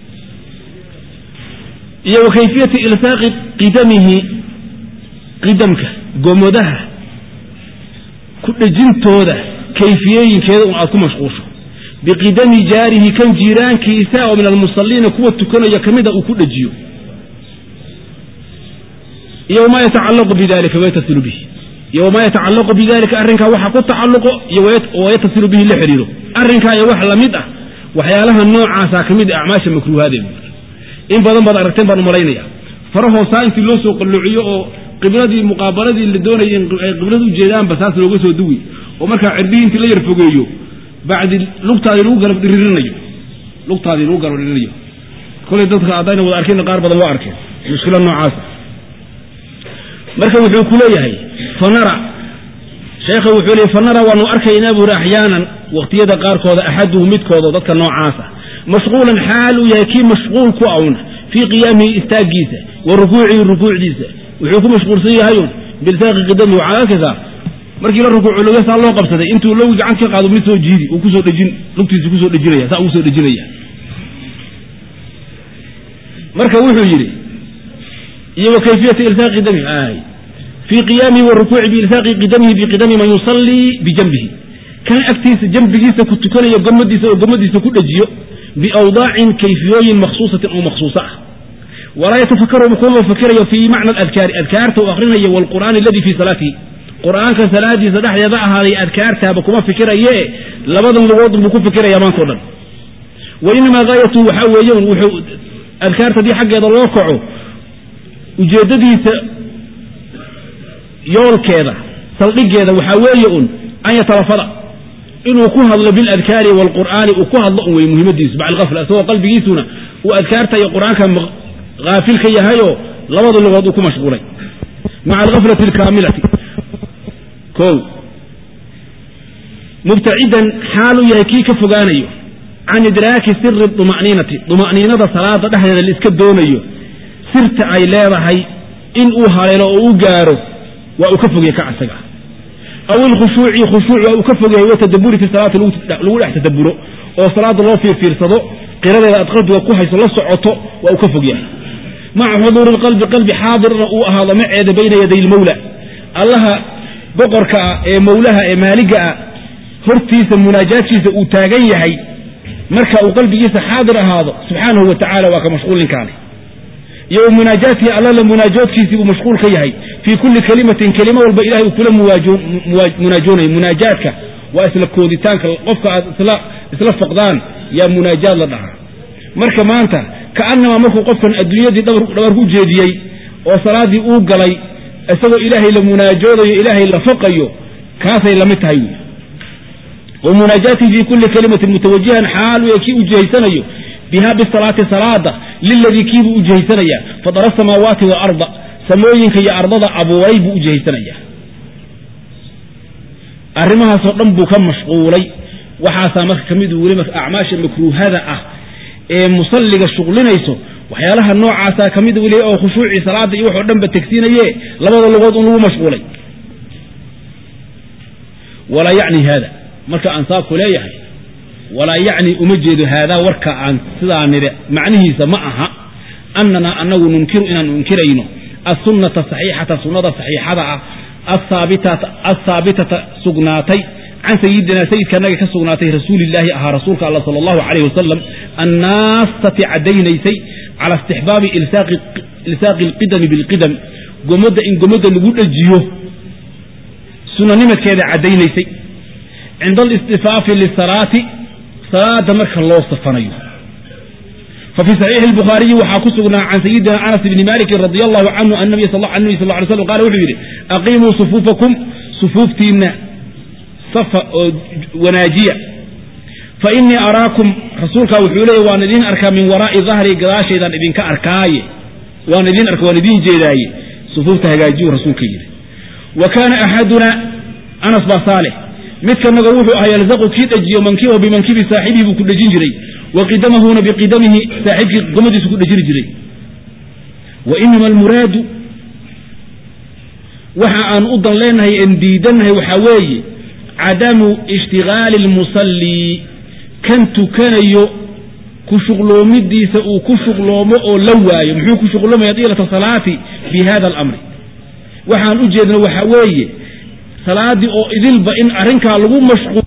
iyo wa kayfiyati ilsaaqi qidamihi qidamka gomodaha ku dhejintooda kayfiyooyinkeeda un aad ku mashquusho biqidami jaarihi kan jiiraankiisa oo min almusaliina kuwa tukanaya ka mida uu ku dhejiyo iyo wamaa yatacallaqu bidalika wayatasilu bihi iyo wamaa yatacallaqu bidalika arrinkaa waxa ku tacalluqo iyo wayatasilu bihi la xidhiiro arrinkaa iyo wax lamid ah waxyaalaha noocaasaa ka mid ah acmaasha makruuhaadee in badan baad aragteen baan umalaynaya farahoosaa intii loo soo qalloociyo oo qibladii muqaabaladii la doonayay ay qiblada ujeedaanba saas looga soo duwi oo markaa cirbihii intii la yar fogeeyo bacdi lugtaadii lagu garab dhiririnayo lugtaadii lagu garab dhiririnayo kolay dadka haddayna wada arkeen qaar badan waa arkeen mushkila noocaasa marka wuxuu ku leeyahay fanara sheekha wuxuu leeyay fanara waanu arkaynaa buuri axyaanan waqtiyada qaarkooda axaduhu midkoodo dadka noocaasa mashquulan xaal uu yahay kii mashquul ku awna fii qiyaamihi istaagiisa wa rukuucihi rukuucdiisa wuxuu ku mashquulsan yahayun bilsaaqi qidamihi waxaad arkaysaa markii la rukuuco logasaa loo qabsaday intuu lowi gacan ka qaado mid soo jiidi uu kusoo dhejin lugtiisa kusoo dhejinaya saa ugu soo dhejinaya marka wuxuu yidhi iyo wa kayfiyati ilsaaqi qidamihi ay fii qiyaamihi wa rukuuci biilsaaqi qidamihi biqidami man yusallii bijanbihi kan agtiisa jambigiisa ku tukanaya gomadiisa oo gomadiisa ku dhejiyo biawdaacin kayfiyooyin makhsuusatin oo makhsuusa ah walaa yatafakaru kuma fakirayo fii macna aladkaari adkaarta uu akhrinayo waalqur'aani aladii fii salaatihi qur'aanka salaadiisa dhexdeeda ahaaday adkaartaaba kuma fikiraye labadan lugoodun buu ku fikiraya maantao dhan wa inamaa gaayatu waxaa weeye un wuxuu adkaarta haddii xaggeeda loo kaco ujeeddadiisa yoolkeeda saldhigeeda waxaa weeye un an yatalafada inuu ku hadlo biladkaari waalqur'aani uu ku hadlo un wey muhiimadiisu bacd alafla isagoo qalbigiisuna uu adkaarta iyo qur'aanka haafil ka yahayoo labada lugood uu ku mashquulay maca alghaflati alkaamilati o mubtacidan xaaluu yahay kii ka fogaanayo can idraaki siri duma'niinati duma'niinada salaada dhexdeeda la iska doonayo sirta ay leedahay in uu haleelo oo u gaaro waa uu ka fogya ka asaga aw ilkhushuuci khushuuc waa uu ka fogyahay watadaburi fi salaati lagu dhex tadaburo oo salaada loo fiirfiirsado qiradeeda aad qalbiga ku hayso la socoto waa uu ka fogyahay maca xuduuri lqalbi qalbi xaadirna uu ahaado maceeda bayna yaday lmawla allaha boqorka ah ee mawlaha ee maaliga ah hortiisa munaajaadkiisa uu taagan yahay marka uu qalbigiisa xaadir ahaado subxaanahu wa tacala waa ka mashquulinkaani iyo wa munaajaatihi alla la munaajoodkiisii buu mashquul ka yahay fii kulli kelimatin kelimo walba ilahay uu kula munaajoonayo munaajaadka waa isla kooditaanka qofka aad isla foqdaan yaa munaajaad la dhahaa marka maanta ka'annamaa markuu qofkan adduunyadii dhabar ku jeediyey oo salaaddii uu galay isagoo ilaahay la munaajoodayo ilaahay la foqayo kaasay lamid tahay wy wa munaajaatihi fii kulli kelimatin mutawajihan xaal u kii u jihaysanayo biha bisalaati salaada liladii kiibuu u jihaysanayaa fadara samaawaati waalarda samooyinka iyo ardada abuuray buu u jihaysanayaa arrimahaasoo dhan buu ka mashquulay waxaasaa marka ka mid weliba acmaasha makruuhada ah ee musalliga shuqlinayso waxyaalaha noocaasaa ka mid weli oo khushuucii salaada iyo waxoo dhanba tegsiinaye labada lugood un lagu mashquulay walaa yacni haada marka aan saabku leeyahay walaa yacni uma jeedo haadaa warka aan sidaa nidhe macnihiisa ma aha annanaa annagu nunkiru inaanu inkirayno assunnata saxiixata sunnada saxiixada ah alhaabitata sugnaatay can sayidinaa sayidkaanaga ka sugnaatay rasuulillaahi ahaa rasuulka alla sala allahu calayh wasalam annaastati caddaynaysay cala istixbaabi ilsaaqi alqidami bilqidam gomadda in gomadda lagu dhejiyo sunanimadkeeda caddaynaysay cinda alistifaafi lisalaati salaada marka loo safanayo ففي صحيح البخاري waxaa ku sugnaa can sayidina anas bni maliki radi allahu canhu an nabiy sal ly slam qala wuxuu yidhi aqiimuu sufuufakum sufuuftiinna safa oo wanaajiya fainii araakum rasuulkaa wuxuu leeyay waan idin arkaa min waraa'i dahri gadaashaydaan idinka arkaaye waan idin arka waan idiin jeedaaye sufuufta hagaajiyu rasuulka yidhi wa kaana axaduna anas baa saalix midkanaga wuxuu ahaa yalzaqu kii dhejiyo mankibahu bimankibi saaxibihi buu ku dhejin jiray wa qidamahuna biqidamihi saaxiibkii gomadiisu ku dhejiri jiray wa inama almuraadu waxa aan u dan leenahay en diidannahay waxaa weeye cadamu ishtigaali almusallii kan tukanayo ku shuqloomidiisa uu ku shuqloomo oo la waayo muxuu ku shuqloomaya diilata salaati bi hada alamri waxaan u jeedna waxaa weeye salaaddii oo idilba in arrinkaa lagu mashquul